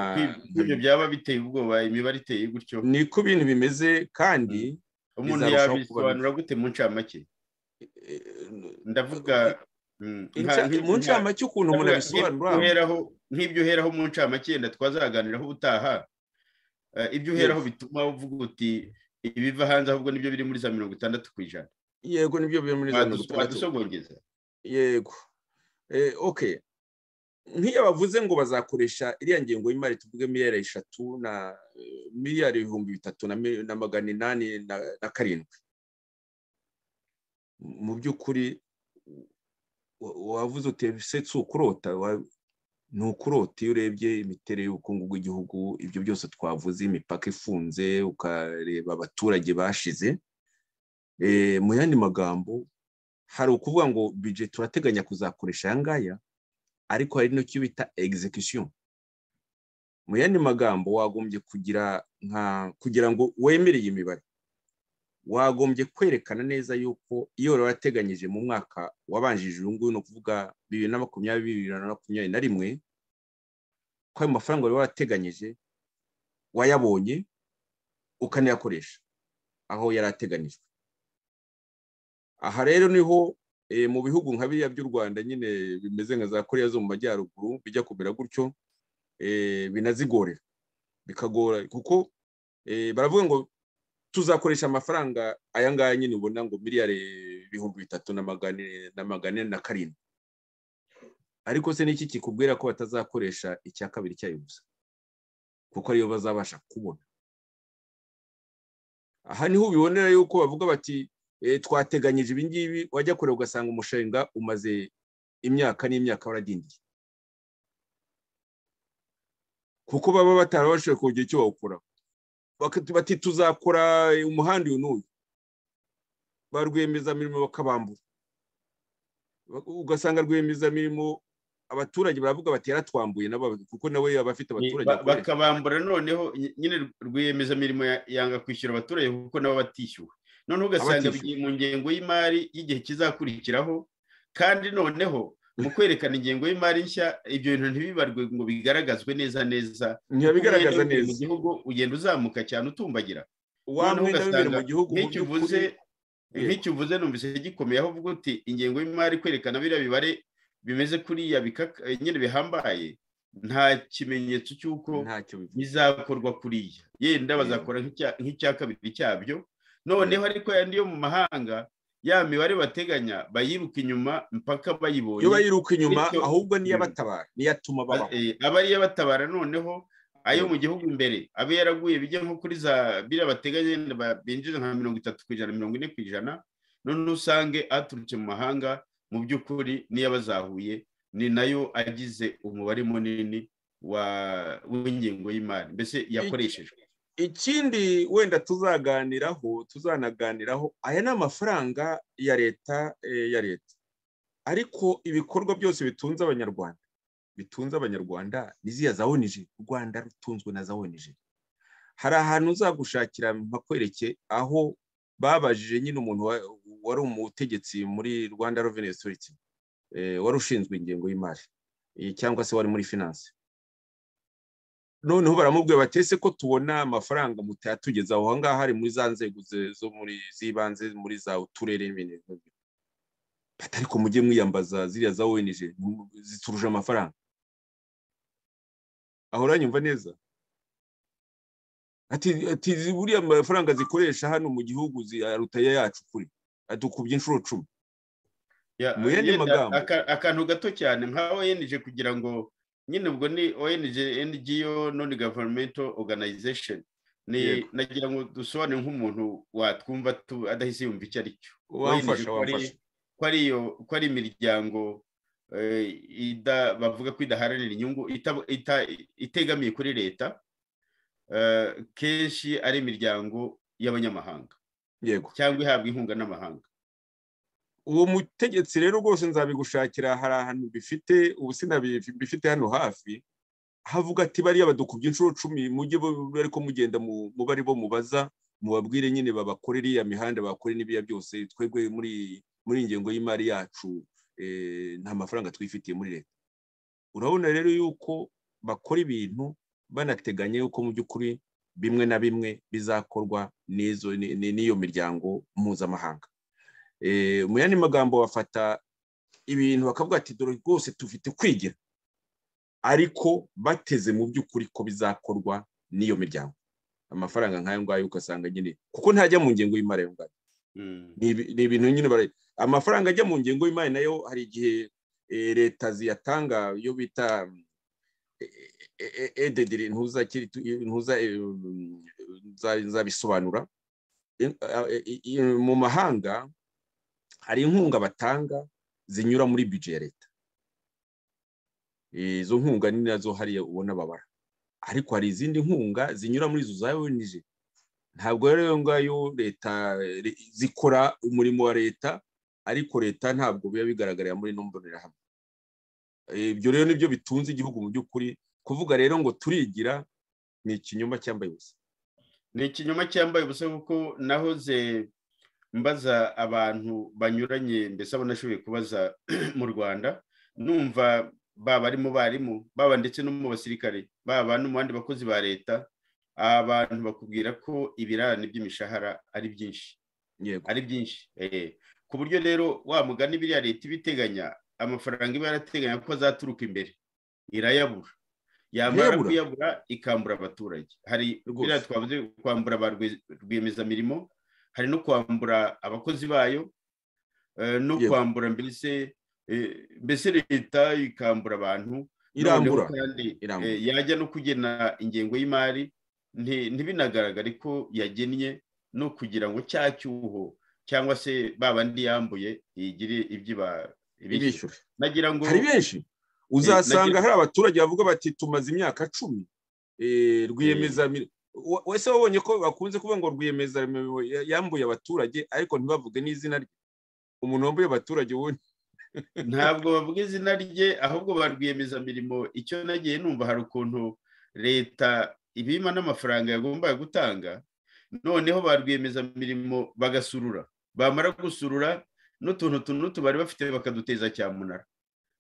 ibyo byaba biteye ubwoba imibare iteye gutyo ni ko ibintu bimeze kandi umuntu bizarushaho kuba yabisobanura gute mu ncamake ndavuga mm, nka- mu ncamake ukuntu umuntu abisobanura Uheraho- nk'ibyo uheraho mu ncamake wenda twazaganiraho ubutaha Eh, ibyo uheraho bituma uvuga uti ibiva hanze ahubwo nibyo biri muri za mirongo itandatu ku ijana yego nibyo biri muri za mirongo itandatu wadusogongeza yego Eh, okay nk'iyo bavuze ngo bazakoresha iriya ngengo y'imari tuvuge miliyari eshatu na eh, miliyari ibihumbi bitatu na mil- na magana inani na na karindwi mu by'ukuri wa- wavuze uti ese si ukurota wa- ni ukurota iyo urebye imiterere y'ubukungu bw'igihugu ibyo byose twavuze imipaka ifunze ukareba abaturage bashize Eh, mu yandi magambo hari ukuvuga ngo budget turateganya kuzakoresha aya ngaya ariko hari n'icyo bita execution mu yandi magambo wagombye kugira nka kugira ngo wemere iyi mibare wagombye kwerekana neza yuko iyo wari warateganyije mu mwaka wabanjije uyu nguyu ni ukuvuga bibiri na makumyabiri bibiri na makumyabiri na rimwe ko ayo mafaranga wari warateganyije wayabonye ukanayakoresha aho yari ateganijwe aha rero niho eh, mu bihugu nka biriya by'u rwanda nyine bimeze nka za koreya zo mu majyaruguru bijya kumera gutyo eh, binazigorera bikagora kuko eh, baravuga ngo tuzakoresha amafaranga aya ngaya nyine ubona ngo miliyari ibihumbi bitatu na magana ine- na magana ane na karindwi ariko se n'iki kikubwira ko batazakoresha icya kabiri cyayo gusa kuko ariyo bazabasha kubona aha niho ubibonera yuko bavuga bati eh, twateganyije ibi ngibi wajya kure ugasanga umushinga umaze imyaka n'imyaka waradindiye kuko baba batarabashije kugira icyo bawukora bati tuzakora umuhanda uyu n'uyu ba rwiyemezamirimo bakabambura Ba- ugasanga rwiyemezamirimo abaturage baravuga bati yaratwambuye nabo kuko nawe yaba afite Ni- abaturage ba- akorera. bakabambura noneho ny- nyine rwiyemezamirimo ya- yanga kwishyura abaturage kuko nabo batishyuwe noneho ugasanga Abatishyuwe. bigiye mu ngengo y'imari y'igihe kizakurikiraho kandi noneho mu kwerekana ingengo y'imari nshya ibyo bintu ntibibarwe ngo bigaragazwe neza neza ntiyabigaragaza Ugenda imbere mu neza gihugu ugenda uzamuka cyane utumbagira wa noneho mwenda w'imbere mu ugasanga gihugu mu nk'icyo by'ukuri- uvuze Yego. nk'icyo uvuze numvise gikomeye aho uvuga uti ingengo y'imari kwerekana biriya bibare bimeze kuriya bikaka- nyine bihambaye nta kimenyetso cy'uko ntacyo bivuze bizakorwa kuriya yenda Yego. bazakora nk'icya- nk'icya kabiri cyabyo noneho ariko yandi yo mu mahanga ya mibare bateganya bayiruka inyuma mpaka bayibonye iyo bayiruka inyuma bityo- ahubwo niyo Mm. abatabara niyo atuma Ba- babaho eh, aba ariyo batabara noneho ayo mu gihugu imbere abe yaraguye bijya nko kuri za biriya bateganya yenda ba- binjiza nka mirongo itatu ku ijana mirongo ine ku ijana noneho usange aturutse mu mahanga mu by'ukuri niyo aba azahuye ni nayo agize umubare munini wa- w'ingengo y'imari mbese yakoreshejwe ikindi wenda tuzaganiraho tuzanaganiraho aya ni amafaranga ya leta eh, ya leta ariko ibikorwa byose bitunze abanyarwanda bitunze abanyarwanda ni ziriya za onije u rwanda rutunzwe na za onije hari ahantu uzagushakira mpakwereke aho babajije nyine umuntu wa- wari umutegetsi muri rwanda reveni osoriti wari ushinzwe ingengo y'imari eh, cyangwa se wari muri finance noneho baramubwira bati ese ko tubona amafaranga mutayatugezaho aho ngaho hari muri za nzego ze- zo muri z'ibanze muri za uturere n'ibindi nk'ibyo. Bati, ariko mujye mwiyambaza ziriya za ONG mu- zituruje amafaranga aho uranyumva neza ati ati buriya amafaranga zikoresha hano mu gihugu ziyaruta ayo yacu kuri adukubye inshuro cumi Ya- Mu yandi yenda magambo. aka- akantu gato cyane nka ONG kugira ngo nyine ubwo ni ONG NGO non governmental organization ni Yego. nagira ngo dusobanure nk'umuntu watwumva tu- adahise yumva icyo ari cyo wamfasha ko ari- wamfasha ko ari iyo- ko ari imiryango eh, ida- bavuga ko idaharanira inyungu ita- ita- itegamiye kuri leta eh, kenshi ari imiryango y'abanyamahanga yego cyangwa ihabwa inkunga n'amahanga uwo mutegetsi rero rwose nzabigushakira hari ahantu bifite ubu sinabifite hano hafi havuga ati bariya badukubye inshuro cumi mujye bo- ariko mugenda mu mu bari bo mubaza mubabwire nyine babakore iriya mihanda bakore n'ibiriya byose twebwe muri muri ingengo y'imari yacu nta mafaranga twifitiye muri leta urabona rero yuko bakora ibintu banateganya yuko mu by'ukuri bimwe na bimwe bizakorwa n'iyo miryango mpuzamahanga mu yandi magambo bafata ibintu bakavuga ati dore rwose tufite kwigira ariko bateze mu by'ukuri ko bizakorwa n'iyo miryango amafaranga nk'ayo ngayo ugasanga nyine kuko ntajya mu ngengo y'imari ayo ngayo ni ibintu nyine amafaranga ajya mu ngengo y'imari nayo hari igihe leta ziyatanga iyo bita edediri ntuzabisobanura mu mahanga hari inkunga batanga zinyura muri bije ya leta izo nkunga ni nazo hariya ubona babara ariko hari izindi nkunga zinyura muri izo za onije ntabwo rero iyo ngayo leta zikora umurimo wa leta ariko leta ntabwo biba bigaragarira muri ino mbonerahamwe ibyo rero nibyo bitunze igihugu mu by'ukuri kuvuga rero ngo turigira ni ikinyoma cyambaye ubusa ni ikinyoma cyambaye ubusa kuko nahoze mbaza abantu banyuranye mbese abo nashoboye kubaza mu rwanda numva baba ari mu barimu baba ndetse no mu basirikare baba no mu bandi bakozi ba leta abantu bakubwira ko ibirarane by'imishahara ari byinshi ari byinshi ku buryo rero wa mugani biriya leta ibiteganya amafaranga iba yarateganya ko azaturuka imbere irayabura yamara kuyabura ikambura abaturage hari biriya twavuze kwambura ba rwiyemezamirimo hari no kwambura abakozi bayo no kwambura mbese mbese leta ikambura abantu irambura kandi yajya no kugena ingengo y'imari ntibinagaragare ko yagennye no kugira ngo cya cyuho cyangwa se babandi yambuye yigire ibyiba ibishyura hari benshi uzasanga hari abaturage bavuga bati tumaze imyaka cumi rwiyemeza wese wabonye ko bakunze kuvuga ngo rwiyemeza yambuye abaturage ariko ntibavuge n'izina rye umuntu wambuye abaturage ubundi ntabwo bavuga izina rye ahubwo ba rwiyemezamirimo icyo nagiye numva hari ukuntu leta ibima n'amafaranga yagombaga gutanga noneho ba rwiyemezamirimo bagasurura bamara gusurura n'utuntu tuntu bari bafite bakaduteza cyamunara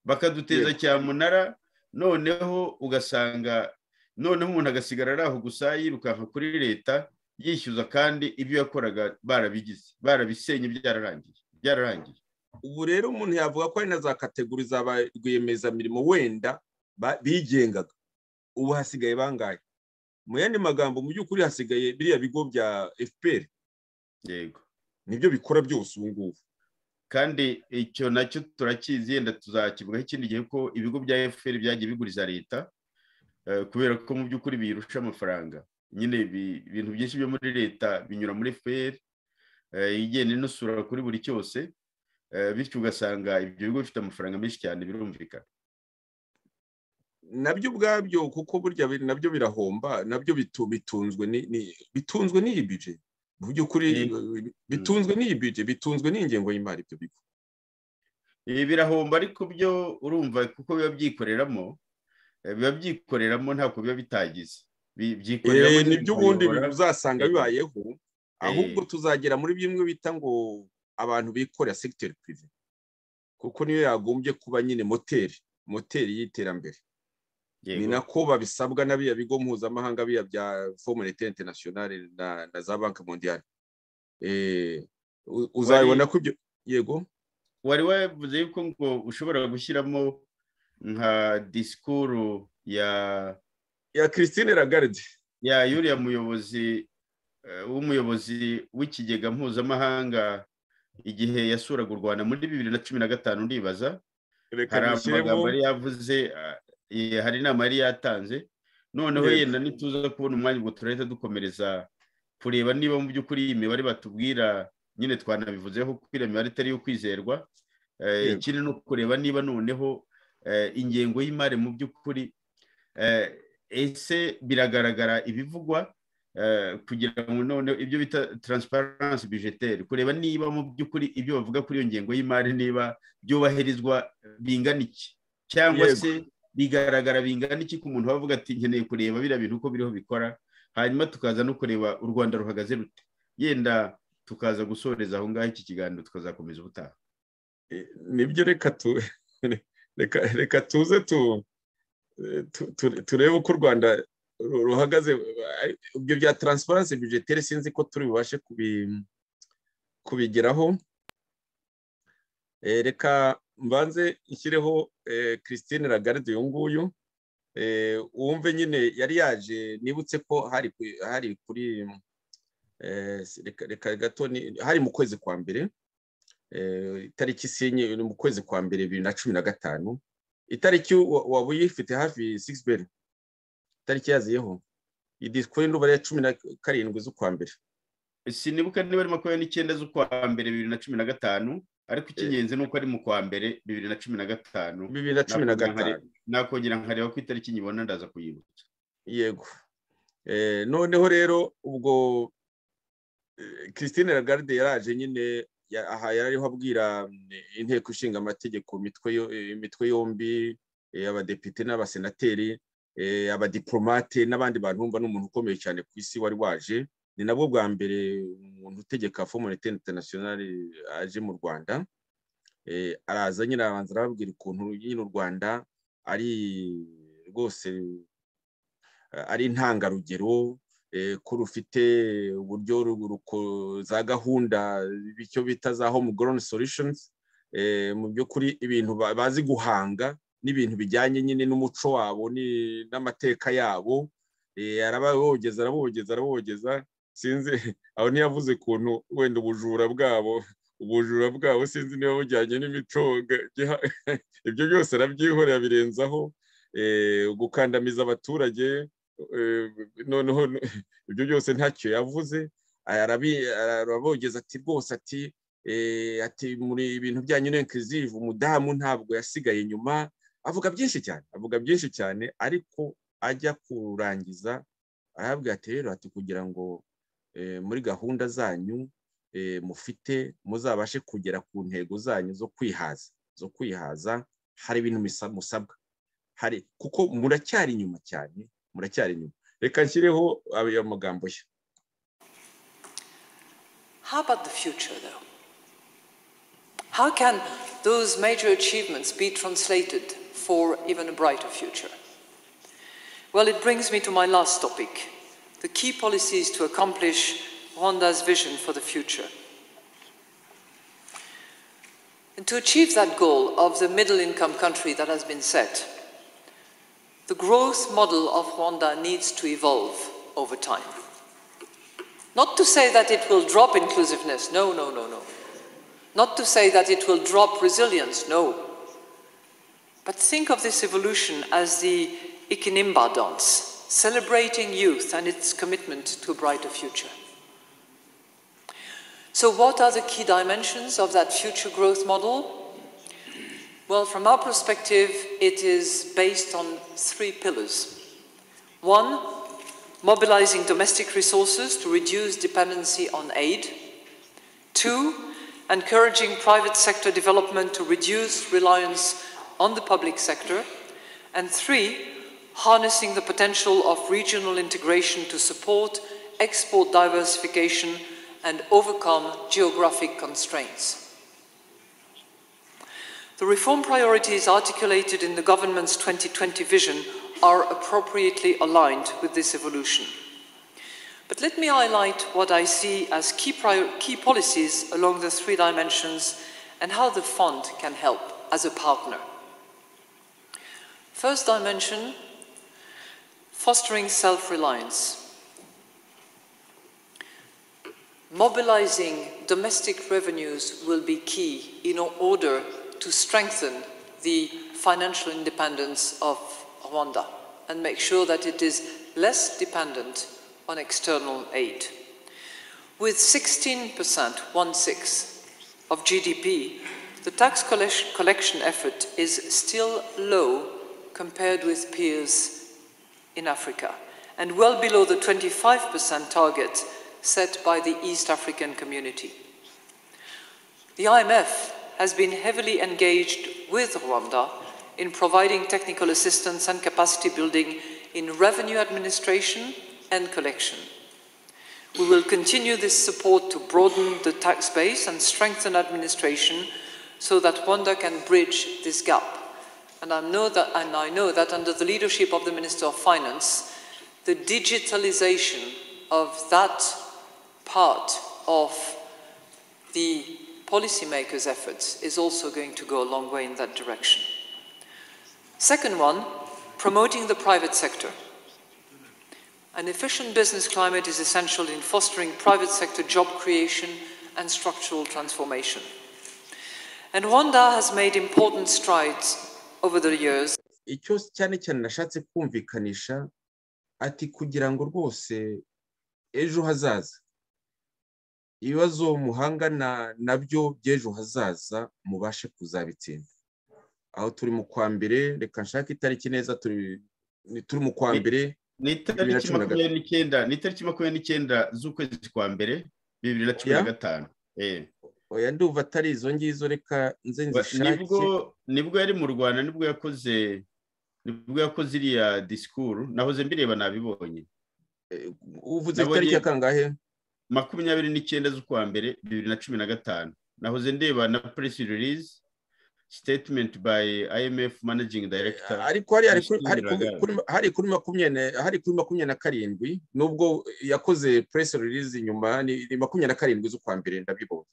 bakaduteza cyamunara noneho ugasanga noneho umuntu agasigara ari aho gusa yirukanka kuri leta yishyuza kandi ibyo yakoraga barabigize barabisenye byararangiye byararangiye ubu rero umuntu yavuga ko ari na za kategori za ba rwiyemezamirimo wenda bigengaga ubu hasigaye bangahe mu yandi magambo mu by'ukuri hasigaye biriya bigo bya fpr yego nibyo bikora byose ubu ngubu kandi icyo nacyo turakizi yenda tuzakivugaho ikindi gihe ko ibigo bya fpr byagiye biguriza leta kubera ko mu by'ukuri birusha amafaranga nyine ibintu byinshi byo muri leta binyura muri fpr igenda inusura kuri buri cyose bityo ugasanga ibyo bigo bifite amafaranga menshi cyane birumvikana nabyo ubwabyo kuko burya nabyo birahomba nabyo bitunzwe bitunzwe n'iyi bije mu by'ukuri bitunzwe n'iyi bije bitunzwe n'ingengo y'imari ibyo bigo ibi birahomba ariko byo urumva kuko biba byikoreramo biba byikoreramo ntabwo biba bitagize nibyo ubundi uzasanga bibayeho ahubwo tuzagera muri bimwe bita ngo abantu bikorera segiteri pirive kuko niyo yagombye kuba nyine moteri moteri y'iterambere ni nako babisabwa n'abiya bigo mpuzamahanga biya bya fomerete interinasiyonari na za banki mondiyari uzabibona ko ibyo yego wari wavuze yuko ngo ushobora gushyiramo nka disikuru ya ya christine lagarde ya yuriya muyobozi w'umuyobozi w'ikigega mpuzamahanga igihe yasuraga u rwanda muri bibiri na cumi na gatanu ndibaza hari amagambo yari yavuze hari inama yari yatanze noneho yenda ntituza kubona umwanya ubwo turahita dukomereza kureba niba mu by'ukuri iyi mibare batubwira nyine twanabivuzeho kuko iriya mibare itari iyo kwizerwa ikindi no kureba niba noneho ingengo y'imari mu by'ukuri ese biragaragara ibivugwa kugira ngo noneho ibyo bita taransiparansi bijeteri kureba niba mu by'ukuri ibyo bavuga kuri iyo ngengo y'imari niba byubahirizwa bingana iki cyangwa se bigaragara bingana iki ku muntu wavuga ati nkeneye kureba biriya bintu uko biriho bikora hanyuma tukaza no kureba u rwanda ruhagaze rute yenda tukaza gusoreza aho ngaho iki kiganiro tukazakomeza ubutaha nibyo reka tu reka reka tuze tu turebe uko u rwanda ruhagaze ibyo bya taransifaranse bijetere sinzi ko turi bubashe kubigeraho reka mbanze nshyireho christine lagarde uyu nguyu wumve nyine yari yaje nibutse ko hari kuri reka gato hari mu kwezi kwa mbere itariki sinye mu kwezi kwa mbere bibiri na cumi na gatanu itariki waba uyifite hafi sigisi itariki yaziyeho idisikuru n'ubare ya cumi na karindwi z'ukwa mbere sinibuka niba ari makumyabiri n'icyenda z'ukwa mbere bibiri na cumi na gatanu ariko icy'ingenzi ni uko ari mu kwa mbere bibiri na cumi na gatanu bibiri na cumi na gatanu nakongera nkareba ko itariki nyibona ndaza kuyibutsa yego noneho rero ubwo christine lagarde yaraje nyine aha yari abwira inteko ishinga amategeko imitwe yombi abadepite n'abasenateri abadiplomate n'abandi bantu bumva ni umuntu ukomeye cyane ku isi wari waje ni nabwo bwa mbere umuntu utegeka fomonite interinasiyonari aje mu rwanda araza nyine arabanza arababwira ukuntu nyine u rwanda ari rwose ari intangarugero ko rufite uburyo za gahunda icyo bita za home grown solutions mu by'ukuri ibintu bazi guhanga n'ibintu bijyanye nyine n'umuco wabo n'amateka yabo arabogeza arabogeza arabogeza sinzi aho ntiyavuze ukuntu wenda ubujura bwabo ubujura bwabo sinzi niba bujyanye n'imico ibyo byose arabyihorera birenzaho gukandamiza abaturage noneho ibyo byose ntacyo yavuze arabogeza ati rwose ati ati muri ibintu byanyu n'inkizivu umudamu ntabwo yasigaye inyuma avuga byinshi cyane avuga byinshi cyane ariko ajya kurangiza arabwira ati rero ati kugira ngo muri gahunda zanyu mufite muzabashe kugera ku ntego zanyu zo kwihaza zo kwihaza hari ibintu musabwa hari kuko muracyari inyuma cyane muracyari inyuma reka nshyireho ayo magambo ye How about the future though? How can those major achievements be translated for even a brighter future? Well, it brings me to my last topic the key policies to accomplish Rwanda's vision for the future. And to achieve that goal of the middle income country that has been set, the growth model of Rwanda needs to evolve over time. Not to say that it will drop inclusiveness, no, no, no, no. Not to say that it will drop resilience, no. But think of this evolution as the Ikinimba dance, celebrating youth and its commitment to a brighter future. So, what are the key dimensions of that future growth model? Well, from our perspective, it is based on three pillars. One, mobilizing domestic resources to reduce dependency on aid. Two, encouraging private sector development to reduce reliance on the public sector, and three, harnessing the potential of regional integration to support export diversification and overcome geographic constraints. The reform priorities articulated in the government's 2020 vision are appropriately aligned with this evolution. But let me highlight what I see as key, key, policies along the three dimensions and how the fund can help as a partner. First dimension fostering self reliance. Mobilizing domestic revenues will be key in order to strengthen the financial independence of Rwanda and make sure that it is less dependent on external aid. With 16%, one sixth, of GDP, the tax collection effort is still low compared with peers in Africa and well below the 25% target set by the East African community. The IMF has been heavily engaged with Rwanda in providing technical assistance and capacity building in revenue administration and collection. We will continue this support to broaden the tax base and strengthen administration so that Rwanda can bridge this gap. And I know that, and I know that under the leadership of the Minister of Finance, the digitalization of that part of the policymakers' efforts is also going to go a long way in that direction. Second one, promoting the private sector. An efficient business climate is essential in fostering private sector job creation and structural transformation. And Rwanda has made important strides over the years. icyo cyane cyane nashatse kumvikanisha ati kugira ngo rwose ejo hazaza ibibazo muhangana nabyo by'ejo hazaza mubashe kuzabitsinda aho turi mu kwa mbere reka nshake itariki neza turi mu kwa mbere ni itariki makumyabiri n'icyenda ni itariki makumyabiri n'icyenda z'ukwezi kwa mbere bibiri na cumi na gatanu oya ndumva atari izo ngizo reka nze nibwo nibwo yari mu rwanda nibwo yakoze nibwo yakoze iriya disikuru nahoze mbireba nabibonye uvuze itariki ya kangahe makumyabiri n'icyenda z'ukwa mbere bibiri na cumi na gatanu nahoze ndeba na press release statement by imf managing director ariko hari kuri makumyabiri na karindwi nubwo yakoze press release inyuma ni makumyabiri na karindwi z'ukwa mbere ndabibonye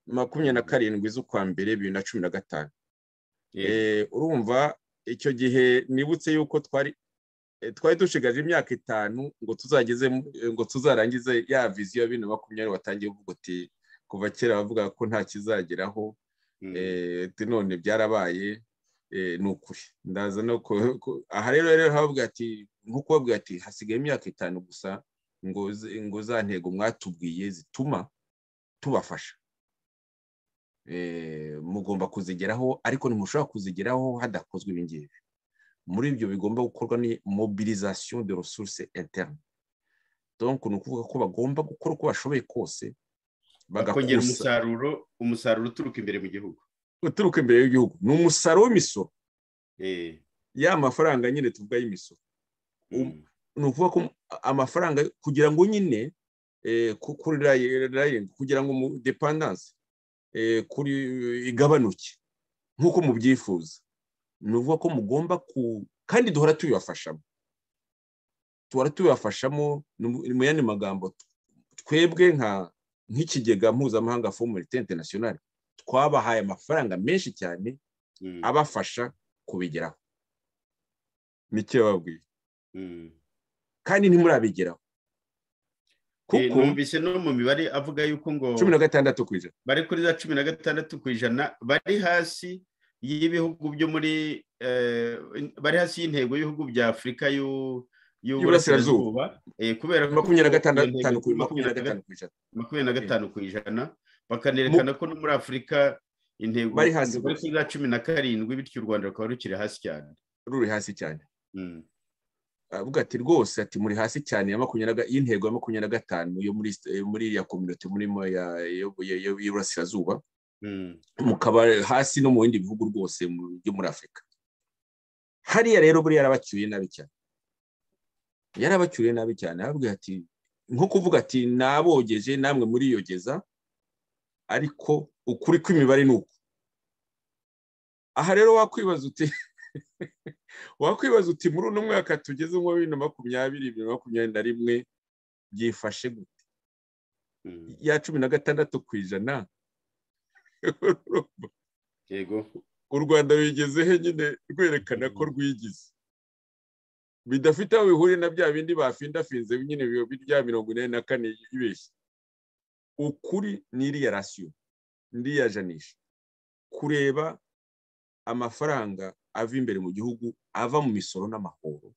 makumyabiri na karindwi z'ukwa mbere bibiri na cumi na gatanu urumva icyo gihe nibutse yuko twari twari dushigaje imyaka itanu ngo tuzageze ngo tuzarangize ya viziyo ya bibiri na makumyabiri watangiye uvuga uti kuva kera bavuga ko nta kizageraho none byarabaye ni ukuri ndaza no aha rero rero havuga ati nkuko bavuga ati hasigaye imyaka itanu gusa ngo za ntego mwatubwiye zituma tubafasha mugomba kuzigeraho ariko ntimushobora kuzigeraho hadakozwe ibi ngibi muri ibyo bigomba gukorwa ni mobilisation de resource interne donc ni ukuvuga ko bagomba gukora uko bashoboye kose bakongera umusaruro umusaruro uturuka imbere mu gihugu uturuka imbere y'igihugu ni umusaruro w'imisoro ya mafaranga nyine tuvuga y'imisoro ni ukuvuga ko amafaranga kugira ngo nyine kuri rayini kugira ngo depandanse kuri igabanuke nk'uko mubyifuza ni ukuvuga ko mugomba ku kandi duhora tubibafashamo duhora tubibafashamo mu yandi magambo twebwe nk'ikigega mpuzamahanga fomurite interinasiyonari twabahaye amafaranga menshi cyane abafasha kubigeraho nicyo bababwiye kandi ntimurabigeraho numvise no mu mibare avuga yuko ngo cumi na gatandatu ku ijana bari kuri za cumi na gatandatu ku ijana bari hasi y'ibihugu byo muri bari hasi y'intego y'ibihugu bya afurika y'uburasirazuba kubera ko makumyabiri na gatandatu ku ijana makumyabiri na gatanu ku ijana bakanerekana ko no muri afurika intego bari hasi kuri za cumi na karindwi bityo u rwanda rukaba rukiri hasi cyane ruri hasi cyane avuga ati rwose ati muri hasi cyane y'intego ya makumyabiri na gatanu yo muri iriya kominote murimo y'Iburasirazuba mukaba hasi no mu bindi bihugu rwose byo muri afurika hariya rero buriya yarabacyuriye nabi cyane yarabacyuriye nabi cyane aravuga ati nko kuvuga ati nabogeje namwe muriyogeza ariko ukuri kw'imibare ni uku aha rero wakwibaza uti wakwibaza uti muri uno mwaka tugeze muri bibiri na makumyabiri bibiri na makumyabiri na rimwe byifashe gute ya cumi na gatandatu ku ijana u rwanda ruyigezeho nyine rwerekana ko rwigize bidafite aho bihuriye na bya bindi bafindafinze nyine bya mirongo ine na kane yibeshye ukuri ni iriya rasiyo iriya janisha kureba amafaranga ava imbere mu gihugu ava mu misoro n'amahoro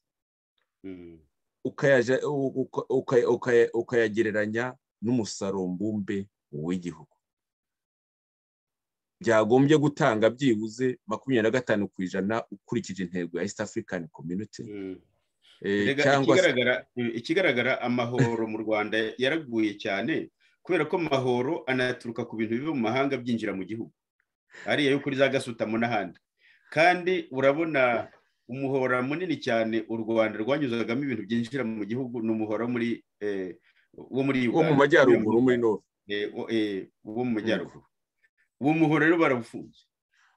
ukayagereranya n'umusaruro mbumbe w'igihugu byagombye gutanga byibuze makumyabiri na gatanu ku ijana ukurikije intego ya east african community ikigaragara amahoro mu rwanda yaraguye cyane kubera ko amahoro anaturuka ku bintu biva mu mahanga byinjira mu gihugu ariya yo kuri za gasutamo n'ahandi kandi urabona umuhora munini cyane u rwanda rwanyuzagamo ibintu byinjira mu gihugu ni umuhora muri uwo muri wo mu majyaruguru muri nove Eh, wo- eh, uwo mu majyaruguru uwo muhoro rero barawufunze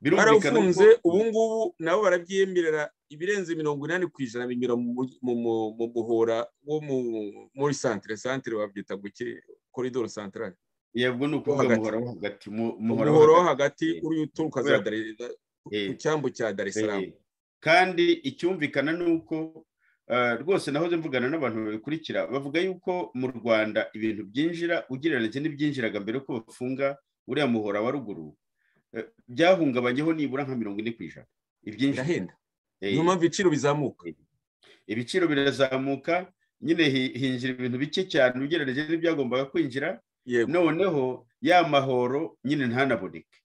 barafunze ubu ngubu nabo barabyemerera ibirenze mirongo inani ku ijana binyura mu mu- mu- mu- mu muhora wo mu- muri santire santire babyita guke koridoro santarari yabwo ni ukuvuga hagati. umuhoro wo hagati mu- umuhoro wo hagati Eh, uri uturuka za kubera- Dar- eh, ku cyambu cya dar es salaam Eh, kandi icyumvikana ni uko eh, rwose nahoze mvugana n'abantu babikurikira bavuga yuko mu rwanda ibintu byinjira ugereranyije n'ibyinjiraga mbere y'uko bafunga uriya muhora wa ruguru eh, byahungabanyeho nibura nka mirongo ine ku ijana ibyinjira birahenda Eh, niyo mpamvu ibiciro bizamuka ibiciro birazamuka nyine hi- hinjira ibintu bike cyane ugereranyije n'ibyagombaga kwinjira yego noneho ya mahoro nyine ntanaboneke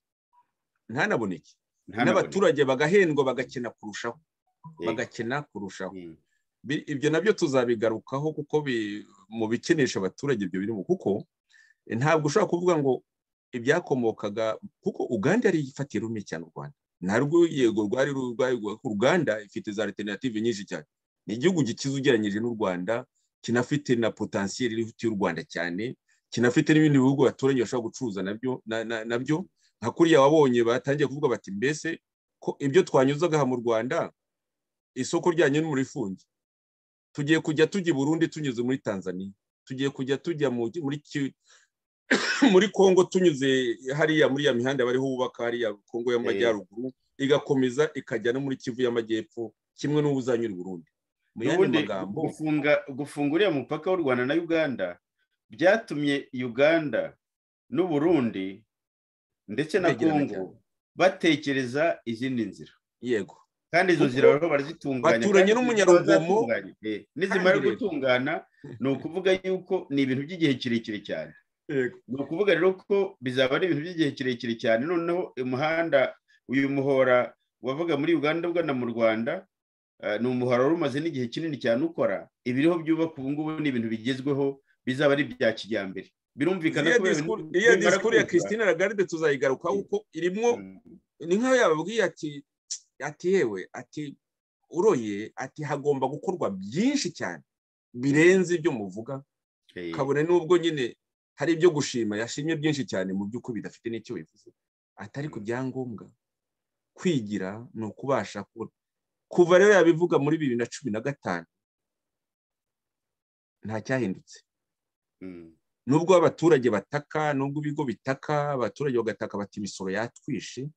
ntanaboneke ntanaboneke n'abaturage bagahendwa bagakena kurushaho Eh, bagakena kurushaho eh, Bi- ibyo nabyo tuzabigarukaho kuko bi- mu bikenesha abaturage ibyo birimo kuko eh, ntabwo ushobora kuvuga ngo ibyakomokaga kuko uganda yari ifatiye rumwe cyane u rwanda narwo yego rwari ru- rwari rwa- uganda ifite za alternative nyinshi cyane ni igihugu gikize ugereranyije n'u rwanda kinafite na potensiyeri irihuti y'u rwanda cyane kinafite n'ibindi bihugu abaturage bashobora gucuruza nabyo na- na- nabyo nka kuriya wabonye batangiye kuvuga bati mbese ko ibyo twanyuzaga aha mu rwanda isoko ryanyu ni murifunge tugiye kujya tujya i burundi tunyuze muri tanzania tugiye kujya tujya mu- muri Ki- muri congo tunyuze hariya muri ya mihanda bariho bubaka hariya congo y'amajyaruguru igakomeza ikajya no muri kivu y'amajyepfo kimwe n'ubuzanyura i burundi mu yandi ubundi magambo gufunga gufunga uriya mupaka w'u rwanda na uganda byatumye uganda n'u burundi ndetse na Begerana kongo cyane. batekereza izindi nzira yego kandi izo Kuko nzira bariho barazitunganya baturanye kandi n'umunyarugomo, bazatunganya. Eh, nizimara kandi rero- gutungana ni ukuvuga yuko ni ibintu by'igihe kirekire cyane yego ni ukuvuga rero ko bizaba ari ibintu by'igihe kirekire cyane noneho umuhanda uyu muhora wavuga muri uganda ugana mu rwanda eh, ni umuhora wari umaze n'igihe kinini cyane ukora ibiriho byubaka ubu ngubu ni ibintu bigezweho bizaba ari ibya kijyambere birumvikana iriya kubera disikuru- ibintu iriya bimara disikuru ya kuzuza. christine lagarde tuzayigarukaho kuko irimo Mm, ni nk'aho yababwiye ati ati yewe ati uroye ati hagomba gukorwa byinshi cyane birenze ibyo muvuga eh, kabone n'ubwo nyine hari ibyo gushima yashimye byinshi cyane mu by'ukuri bidafite n'icyo bivuze atari ku byangombwa kwigira ni ukubasha kubona kuva rero yabivuga muri bibiri na cumi na gatanu nta cyahindutse mm, nubwo abaturage bataka nubwo ibigo bitaka abaturage bagataka bati imisoro yatwishe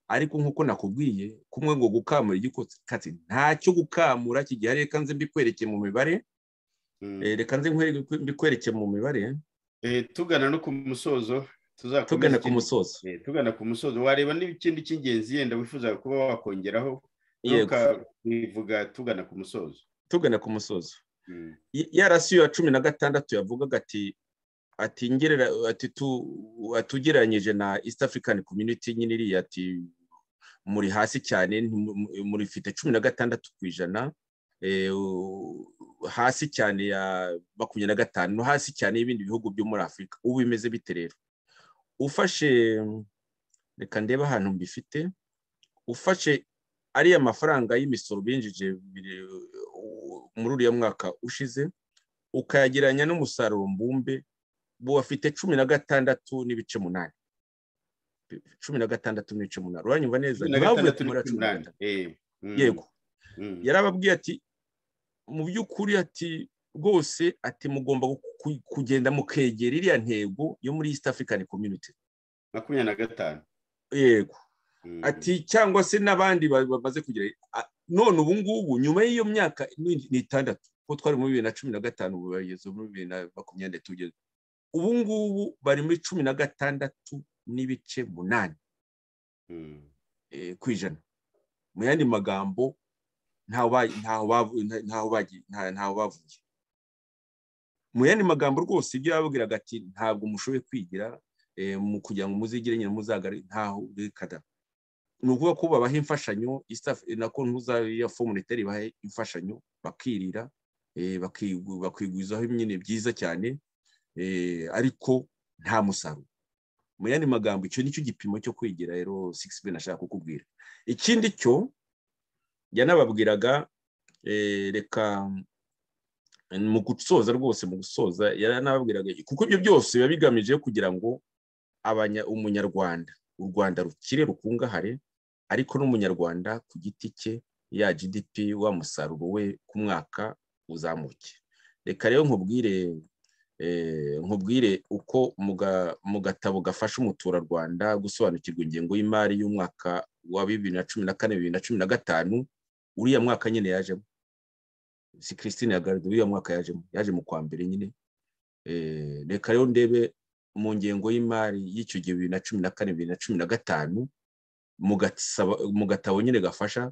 ariko nk'uko nakubwiye kumwe ngo gukamura igikatsi ntacyo gukamura kigihari reka nze mbikwereke mu mibare mm. Eh, reka nze nkwereke- mbikwereke mu mibare Eh, tugana no ku musozo tuzakomeza tugana ku ikindi- musozo eh, tugana ku musozo wareba n'ikindi cy'ingenzi yenda wifuza kuba wakongeraho yego bivuga tugana ku musozo tugana ku musozo Mm, Y- ya rasiyo ya cumi na gatandatu yavugaga ati ati ngerera ati tu atugereranyije na east african community nyine iriya ati muri hasi cyane ntimu- mu- muri mfite cumi na gatandatu ku ijana eh, u- hasi cyane ya makumyabiri na gatanu no hasi cyane y'ibindi bihugu byo muri afurika ubu bimeze bite rero ufashe reka ndebe ahantu mbifite ufashe ariya mafaranga y'imisoro binjije biri- u- muri uriya mwaka ushize ukayagereranya n'umusaruro mbumbe bo bafite cumi na gatandatu n'ibice munani cumi na gatandatu n'ibice munani uranyumva neza cumi na ntibavuye ku gatandatu mubare wa cumi na n'umunani. gatanu Eh, mm, yego mm, yarababwiye ati mu by'ukuri ati rwose ati mugomba gu- ku- kugenda mukegera iriya ntego yo muri east african community makumyabiri na gatanu yego Mm, ati cyangwa se n'abandi ba- bamaze kugira a- none ubu ngubu nyuma y'iyo myaka ni ni itandatu kuko twari muri bibiri na cumi na gatanu ubu bageze muri bibiri na makumyabiri na tugeze ubu ngubu bari muri cumi na gatandatu n'ibice munani mm, eh, ku ijana mu yandi magambo ntaho ba- ntaho bavu- nta- ntaho bagi- nta- ntaho bavuye mu yandi magambo rwose ibyo yababwiraga ati ntabwo mushoboye kwigira eh, mu kugira ngo muzigire nyine muzagare ntaho reka da." ni ukuvuga ko babaha imfashanyo East Af- na kontuza ya fomunitari ibaha imfashanyo bakirira eh, bakigu- bakigwizaho nyine byiza cyane eh, ariko nta musaruro mu yandi magambo icyo nicyo gipimo cyo kwigira rero 6b nashaka kukubwira ikindi cyo yanababwiraga eh, reka mu gusoza rwose mu gusoza yaranababwiraga kuko ibyo byose biba bigamije kugira ngo umunyarwanda u rwanda rukire rukungahare ariko n'umunyarwanda ku giti cye ya gdp wa musaruro we ku mwaka uzamuke reka rero nkubwire nkubwire uko mu gatabo gafasha umuturarwanda gusobanukirwa ingengo y'imari y'umwaka wa bibiri na cumi na kane bibiri na cumi na gatanu uriya mwaka nyine yajemo si christine yagaragaye uriya mwaka yajemo yaje mu kwa mbere nyine reka rero ndebe mu ngengo y'imari y'icyo gihe bibiri na cumi na kane bibiri na cumi na gatanu mu gatabo nyine gafasha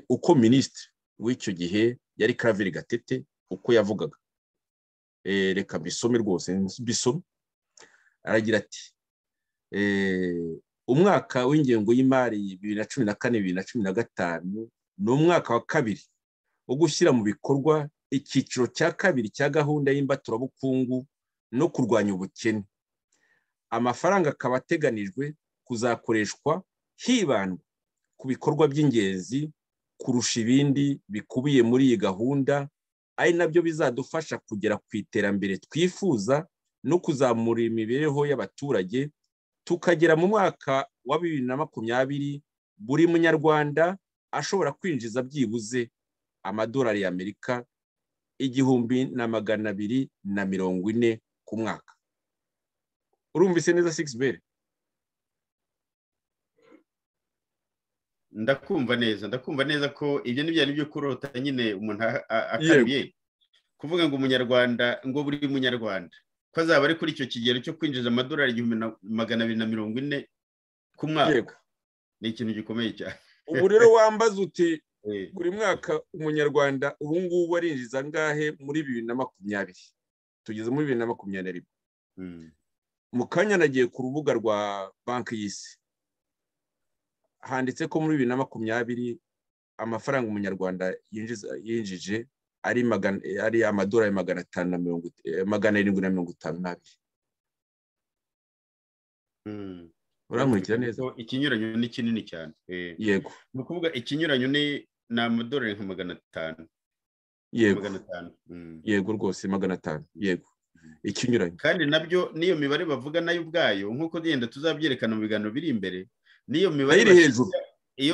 uko minisitiri w'icyo gihe yari karaviri gatete uko yavugaga reka bisome rwose bisome aragira ati umwaka w'ingengo y'imari bibiri na cumi na kane bibiri na cumi na gatanu ni umwaka wa kabiri wo gushyira mu bikorwa icyiciro cya kabiri cya gahunda y'imbaturabukungu no kurwanya ubukene amafaranga akaba ateganijwe kuzakoreshwa hibandwa ku bikorwa by'ingenzi kurusha ibindi bikubiye muri iyi gahunda ari nabyo bizadufasha kugera ku iterambere twifuza no kuzamura imibereho y'abaturage tukagera mu mwaka wa bibiri na makumyabiri buri munyarwanda ashobora kwinjiza byibuze amadolari y'amerika igihumbi na magana abiri na mirongo ine ku mwaka urumvise neza sigisi beri ndakumva neza ndakumva neza ko ibyo ni byari byo kurota nyine umuntu akabiye kuvuga ngo umunyarwanda ngo buri munyarwanda ko azaba ari kuri icyo kigero cyo kwinjiza amadolari igihumbi na magana abiri na mirongo ine ku mwaka ni ikintu gikomeye cyane ubu rero wambaza uti buri mwaka umunyarwanda ubu ngubu arinjiza angahe muri bibiri na makumyabiri tugeze muri bibiri na makumyabiri na rimwe mu kanya nagiye ku rubuga rwa banki y'isi handitse ko muri bibiri na makumyabiri amafaranga umunyarwanda yinjije ari amadolari magana atanu na mirongo magana arindwi na mirongo itanu n'abiri urankurikira neza ikinyuranyo ni kinini cyane yego ni ukuvuga ikinyuranyo ni amadolari nka magana atanu yego yego rwose magana atanu yego ikinyuranyo kandi nabyo n'iyo mibare bavuga nayo ubwayo nk'uko genda tuzabyerekana mu biganiro biri imbere n'iyo mibare iri hejuru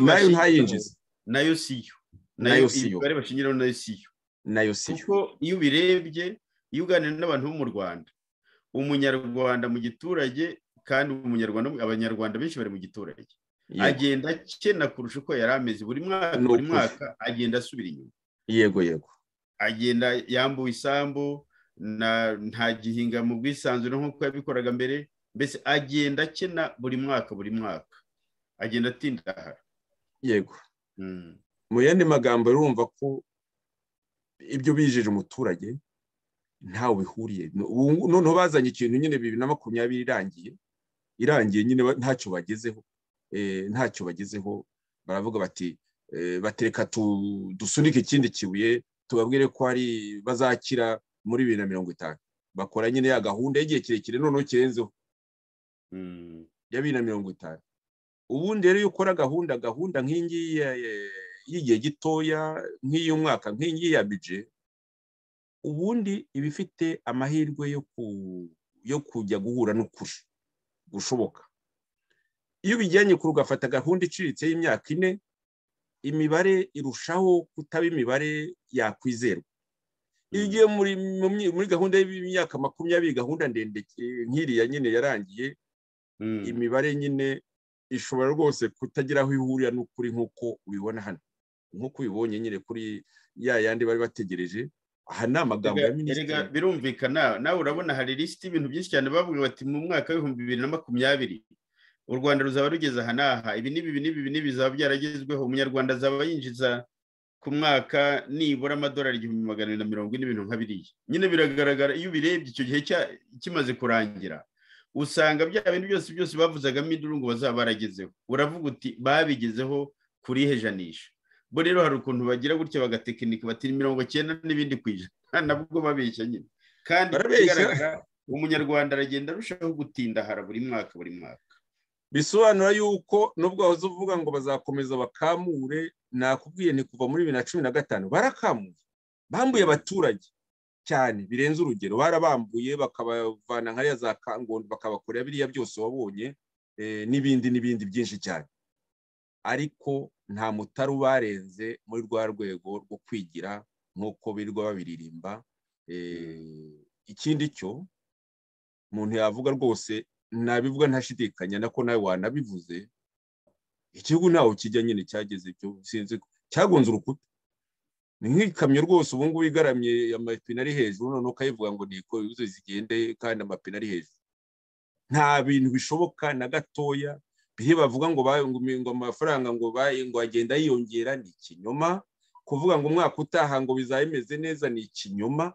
nayo ntayinjiza nayo siyo nayo siyo imibare bashingiraho nayo siyo nayo siyo kuko iyo ubirebye iyo uganira n'abantu bo mu rwanda umunyarwanda mu giturage kandi umunyarwanda abanyarwanda benshi bari mu giturage agenda akena kurusha uko yari ameze buri mwaka buri mwaka agenda asubira inyuma yego yego agenda yambuwe isambu ntagihinga mu bwisanzure nk'uko yabikoraga mbere mbese agenda akena buri mwaka buri mwaka agenda atindahara yego mu yandi magambo urumva ko ibyo bijeje umuturage ntawe bihuriye noneho bazanye ikintu nyine bibiri na makumyabiri irangiye irangiye nyine ntacyo bagezeho ntacyo bagezeho baravuga bati batereka dusunike ikindi kibuye tubabwire ko hari bazakira muri bibiri na mirongo itanu bakora nyine ya gahunda y'igihe kirekire noneho kirenzeho ya bibiri na mirongo itanu ubundi rero iyo ukora gahunda gahunda nk'iyingiyi y'igihe gitoya nk'iy'umwaka nk'iyingiyi ya bije ubundi iba ifite amahirwe yo kujya guhura n'ukuri gushoboka iyo ubijyanye kure ugafata gahunda iciriritse y'imyaka ine imibare irushaho kutaba imibare yakwizerwa iyo ugiye muri gahunda y'imyaka makumyabiri gahunda ndende nk'iriya nyine yarangiye imibare nyine ishobora rwose kutagira aho ihurira n'ukuri nk'uko ubibona hano nk'uko ubibonye nyine kuri ya yandi bari bategereje aha ni amagambo ya minisitiri birumvikana nawe urabona hari lisiti y'ibintu byinshi cyane bavuga bati mu mwaka w'ibihumbi bibiri na makumyabiri u rwanda ruzaba rugeze aha n'aha ibi n'ibi n'ibi n'ibi bizaba byaragezweho umunyarwanda azaba yinjiza ku mwaka nibura amadolari igihumbi magana abiri na mirongo ine ibintu nka biriya nyine biragaragara iyo ubirebye icyo gihe kimaze kurangira usanga bya bintu byose byose bavuzagamo induru ngo bazaba baragezeho uravuga uti babigezeho kuri ihe janisha bo rero hari ukuntu bagira gutya bagatekinika bati mirongo cyenda n'ibindi ku ijana nabwo babeshya nyine kandi ikigaragara umunyarwanda aragenda arushaho gutindahara buri mwaka buri mwaka bisobanura yuko nubwo wahoze uvuga ngo bazakomeza bakamure nakubwiye ni kuva muri bibiri na cumi na gatanu barakamura bambuye abaturage cyane birenze urugero barabambuye bakabavana nkariya za kangondo bakabakorera biriya byose wabonye n'ibindi n'ibindi byinshi cyane ariko nta mutari ubarenze muri rwa rwego rwo kwigira nk'uko birirwa babiririmba ikindi cyo umuntu yavuga rwose nabivuga ntashidikanya nako nawe wanabivuze igihugu ntawe kijya nyine cyageze ibyo sinzi cyagonze urukuta ni nk'ikamyo rwose ubu ngubu igaramye amapine ari hejuru noneho ukayivuga ngo niko ibibazo zigende kandi amapine ari hejuru nta bintu bishoboka na gatoya biri bavuga ngo ngo amafaranga ngo ngo agenda yiyongera ni ikinyoma kuvuga ngo umwaka utaha ngo bizaba bimeze neza ni ikinyoma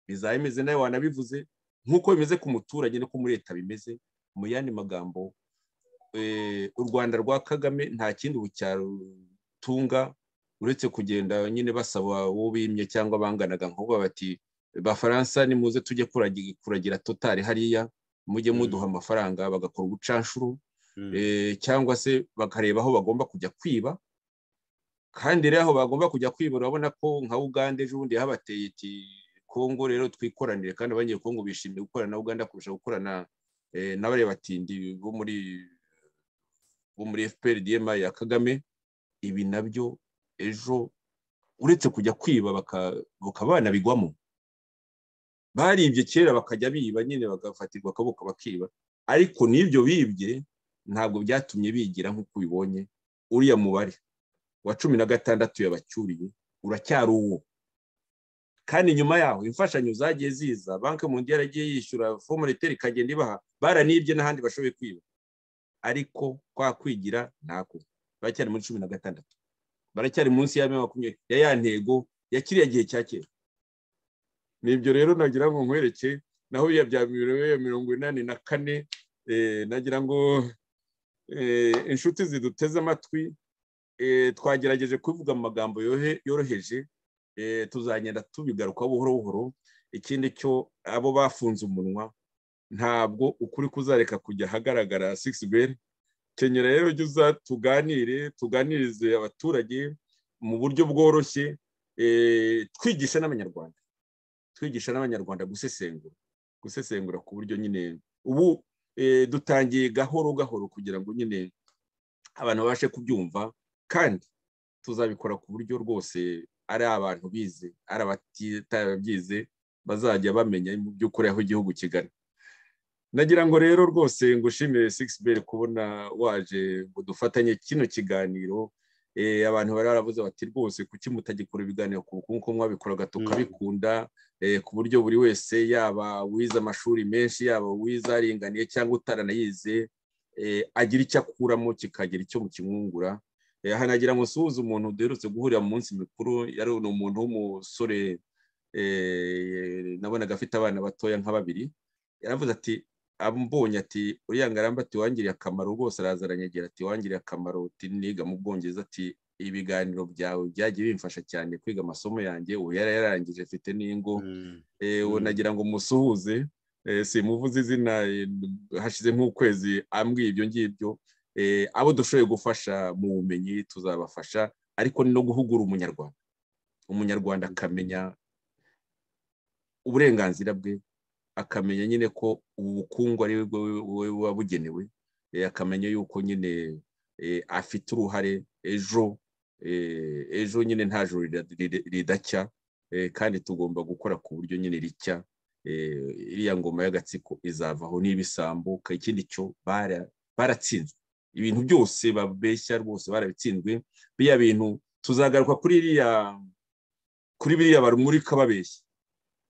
bizaba bimeze nawe wanabivuze nk'uko bimeze ku muturage no ku muri leta bimeze mu yandi magambo u rwanda rwa kagame nta kindi bucyarutunga uretse kugenda nyine basaba uwo bimye cyangwa banganaga nk'ubu bati bafaransa nimuze tujye kuragira totari hariya mujye muduha amafaranga bagakora ubucanshuro cyangwa se bakareba aho bagomba kujya kwiba kandi rero aho bagomba kujya kwiba urabona ko nka uganda ejo bundi yahabateye iti kongo rero twikoranire kandi abanyekongo bishimiye gukorana na uganda kurusha gukorana n'abarebatindi bo muri bo muri fprdm ya kagame ibi nabyo ejo uretse kujya kwiba bakaba banabigwamo baribye kera bakajya biba nyine bagafatirwa akaboko bakiba ariko n'ibyo bibye ntabwo byatumye bigira nk'uko ubibonye uriya mubare wa cumi na gatandatu yabacyuriye uracyari uwo kandi nyuma yaho imfashanyo zagiye ziza banki mundi yaragiye yishyura fomoreteri ikagenda ibaha baranibye n'ahandi bashoboye kwiba ariko kwa kwigira ntako baracyari muri cumi na gatandatu baracyari munsi ya makumyabiri ya ya ntego ya kiriya gihe cya kera ni ibyo rero nagira ngo nkwereke naho bya mirongo inani na kane nagira ngo inshuti ziduteze amatwi twagerageje kuvuga amagambo yoroheje tuzagenda tubigaruka buhoro buhoro ikindi cyo abo bafunze umunwa ntabwo ukuri kuzareka kujya ahagaragara sigisi beri kenyera rero ujye uza tuganire tuganirize abaturage mu buryo bworoshye twigisha n'abanyarwanda twigisha n'abanyarwanda gusesengura gusesengura ku buryo nyine ubu dutangiye gahoro gahoro kugira ngo nyine abantu babashe kubyumva kandi tuzabikora ku buryo rwose ari abantu bize ari abatabyize bazajya bamenya mu by'ukuri aho igihugu kigana nagira ngo rero rwose ngushimire sigisi kubona waje ngo dufatanye kino kiganiro abantu bari barabuze bati rwose kuki mutagikora ibiganiro ku bukungu ko mwabikoraga tukabikunda ku buryo buri wese yaba wize amashuri menshi yaba uwize aringaniye cyangwa utaranayize agira icyo akuramo kikagira icyo mukimwungura aha nagira ngo suhuze umuntu duherutse guhurira mu minsi mikuru yari ni umuntu w'umusore nabonaga afite abana batoya nka babiri yaravuze ati ambonye ati uriya ngarambe ati wangiriye akamaro rwose araza aranyegera ati wangiriye akamaro uti niga mu bwongereza ati ibiganiro byawe byagiye bimfasha cyane kwiga amasomo yanjye ubu yari yararangije afite n'ingo ubu nagira ngo musuhuze simuvuze izina hashize nk'ukwezi ambwiye ibyo ngibyo abo dushoboye gufasha mu bumenyi tuzabafasha ariko ni no guhugura umunyarwanda umunyarwanda akamenya uburenganzira bwe akamenya nyine ko ubu bukungu ari we buba bugenewe akamenya yuko nyine afite uruhare ejo ejo nyine nta joro ridacya kandi tugomba gukora ku buryo nyine ricya iriya ngoma y'agatsiko izavaho n'ibisambo ikindi cyo baratsinzwe ibintu byose babeshya rwose barabitsinzwe biriya bintu tuzagaruka kuri iriya kuri biriya barumurika babeshya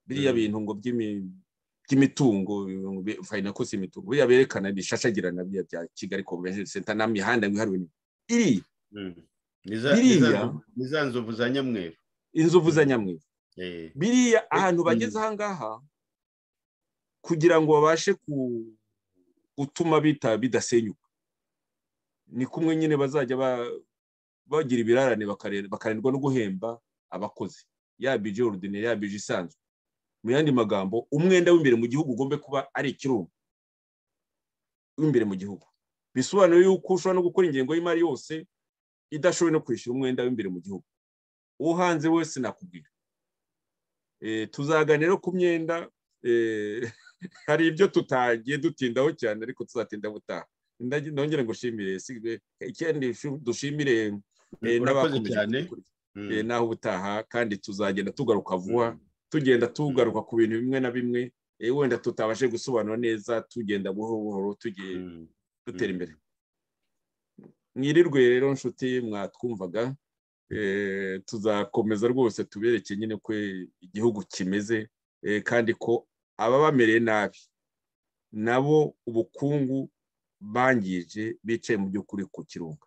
biriya bintu ngo by'imitungo fayina kosi imitungo biriya berekana bishashagirana biriya bya kigali convention center nta mihanda yihariwe iri biriya ni za nzovu za nyamweru inzovu za nyamweru biriya ahantu bageze aha ngaha kugira ngo babashe gutuma bidasenyuka ni kumwe nyine bazajya bagira ibirarane bakarindwa no guhemba abakozi yaba ije orudine yaba ije isanzwe mu yandi magambo umwenda w'imbere mu gihugu ugomba kuba ari ikirungo w'imbere mu gihugu bisobanura yuko ushobora no gukora ingengo y'imari yose idashoboye no kwishyura umwenda w'imbere mu gihugu uwo hanze wese nakubwira tuzaganira ku myenda hari ibyo tutagiye dutindaho cyane ariko tuzatinda butaha nongere ngo ushimire ikindi dushimire cyane naho ubutaha kandi tuzagenda tugaruka vuba tugenda tugaruka ku bintu bimwe na bimwe wenda tutabashe gusobanura neza tugenda buhoro buhoro tugiye dutera imbere mwirirwe rero nshuti mwatwumvaga tuzakomeza rwose tubereke nyine ko igihugu kimeze kandi ko ababa bamereye nabi nabo ubukungu bangije bicaye mu by'ukuri ku kirunga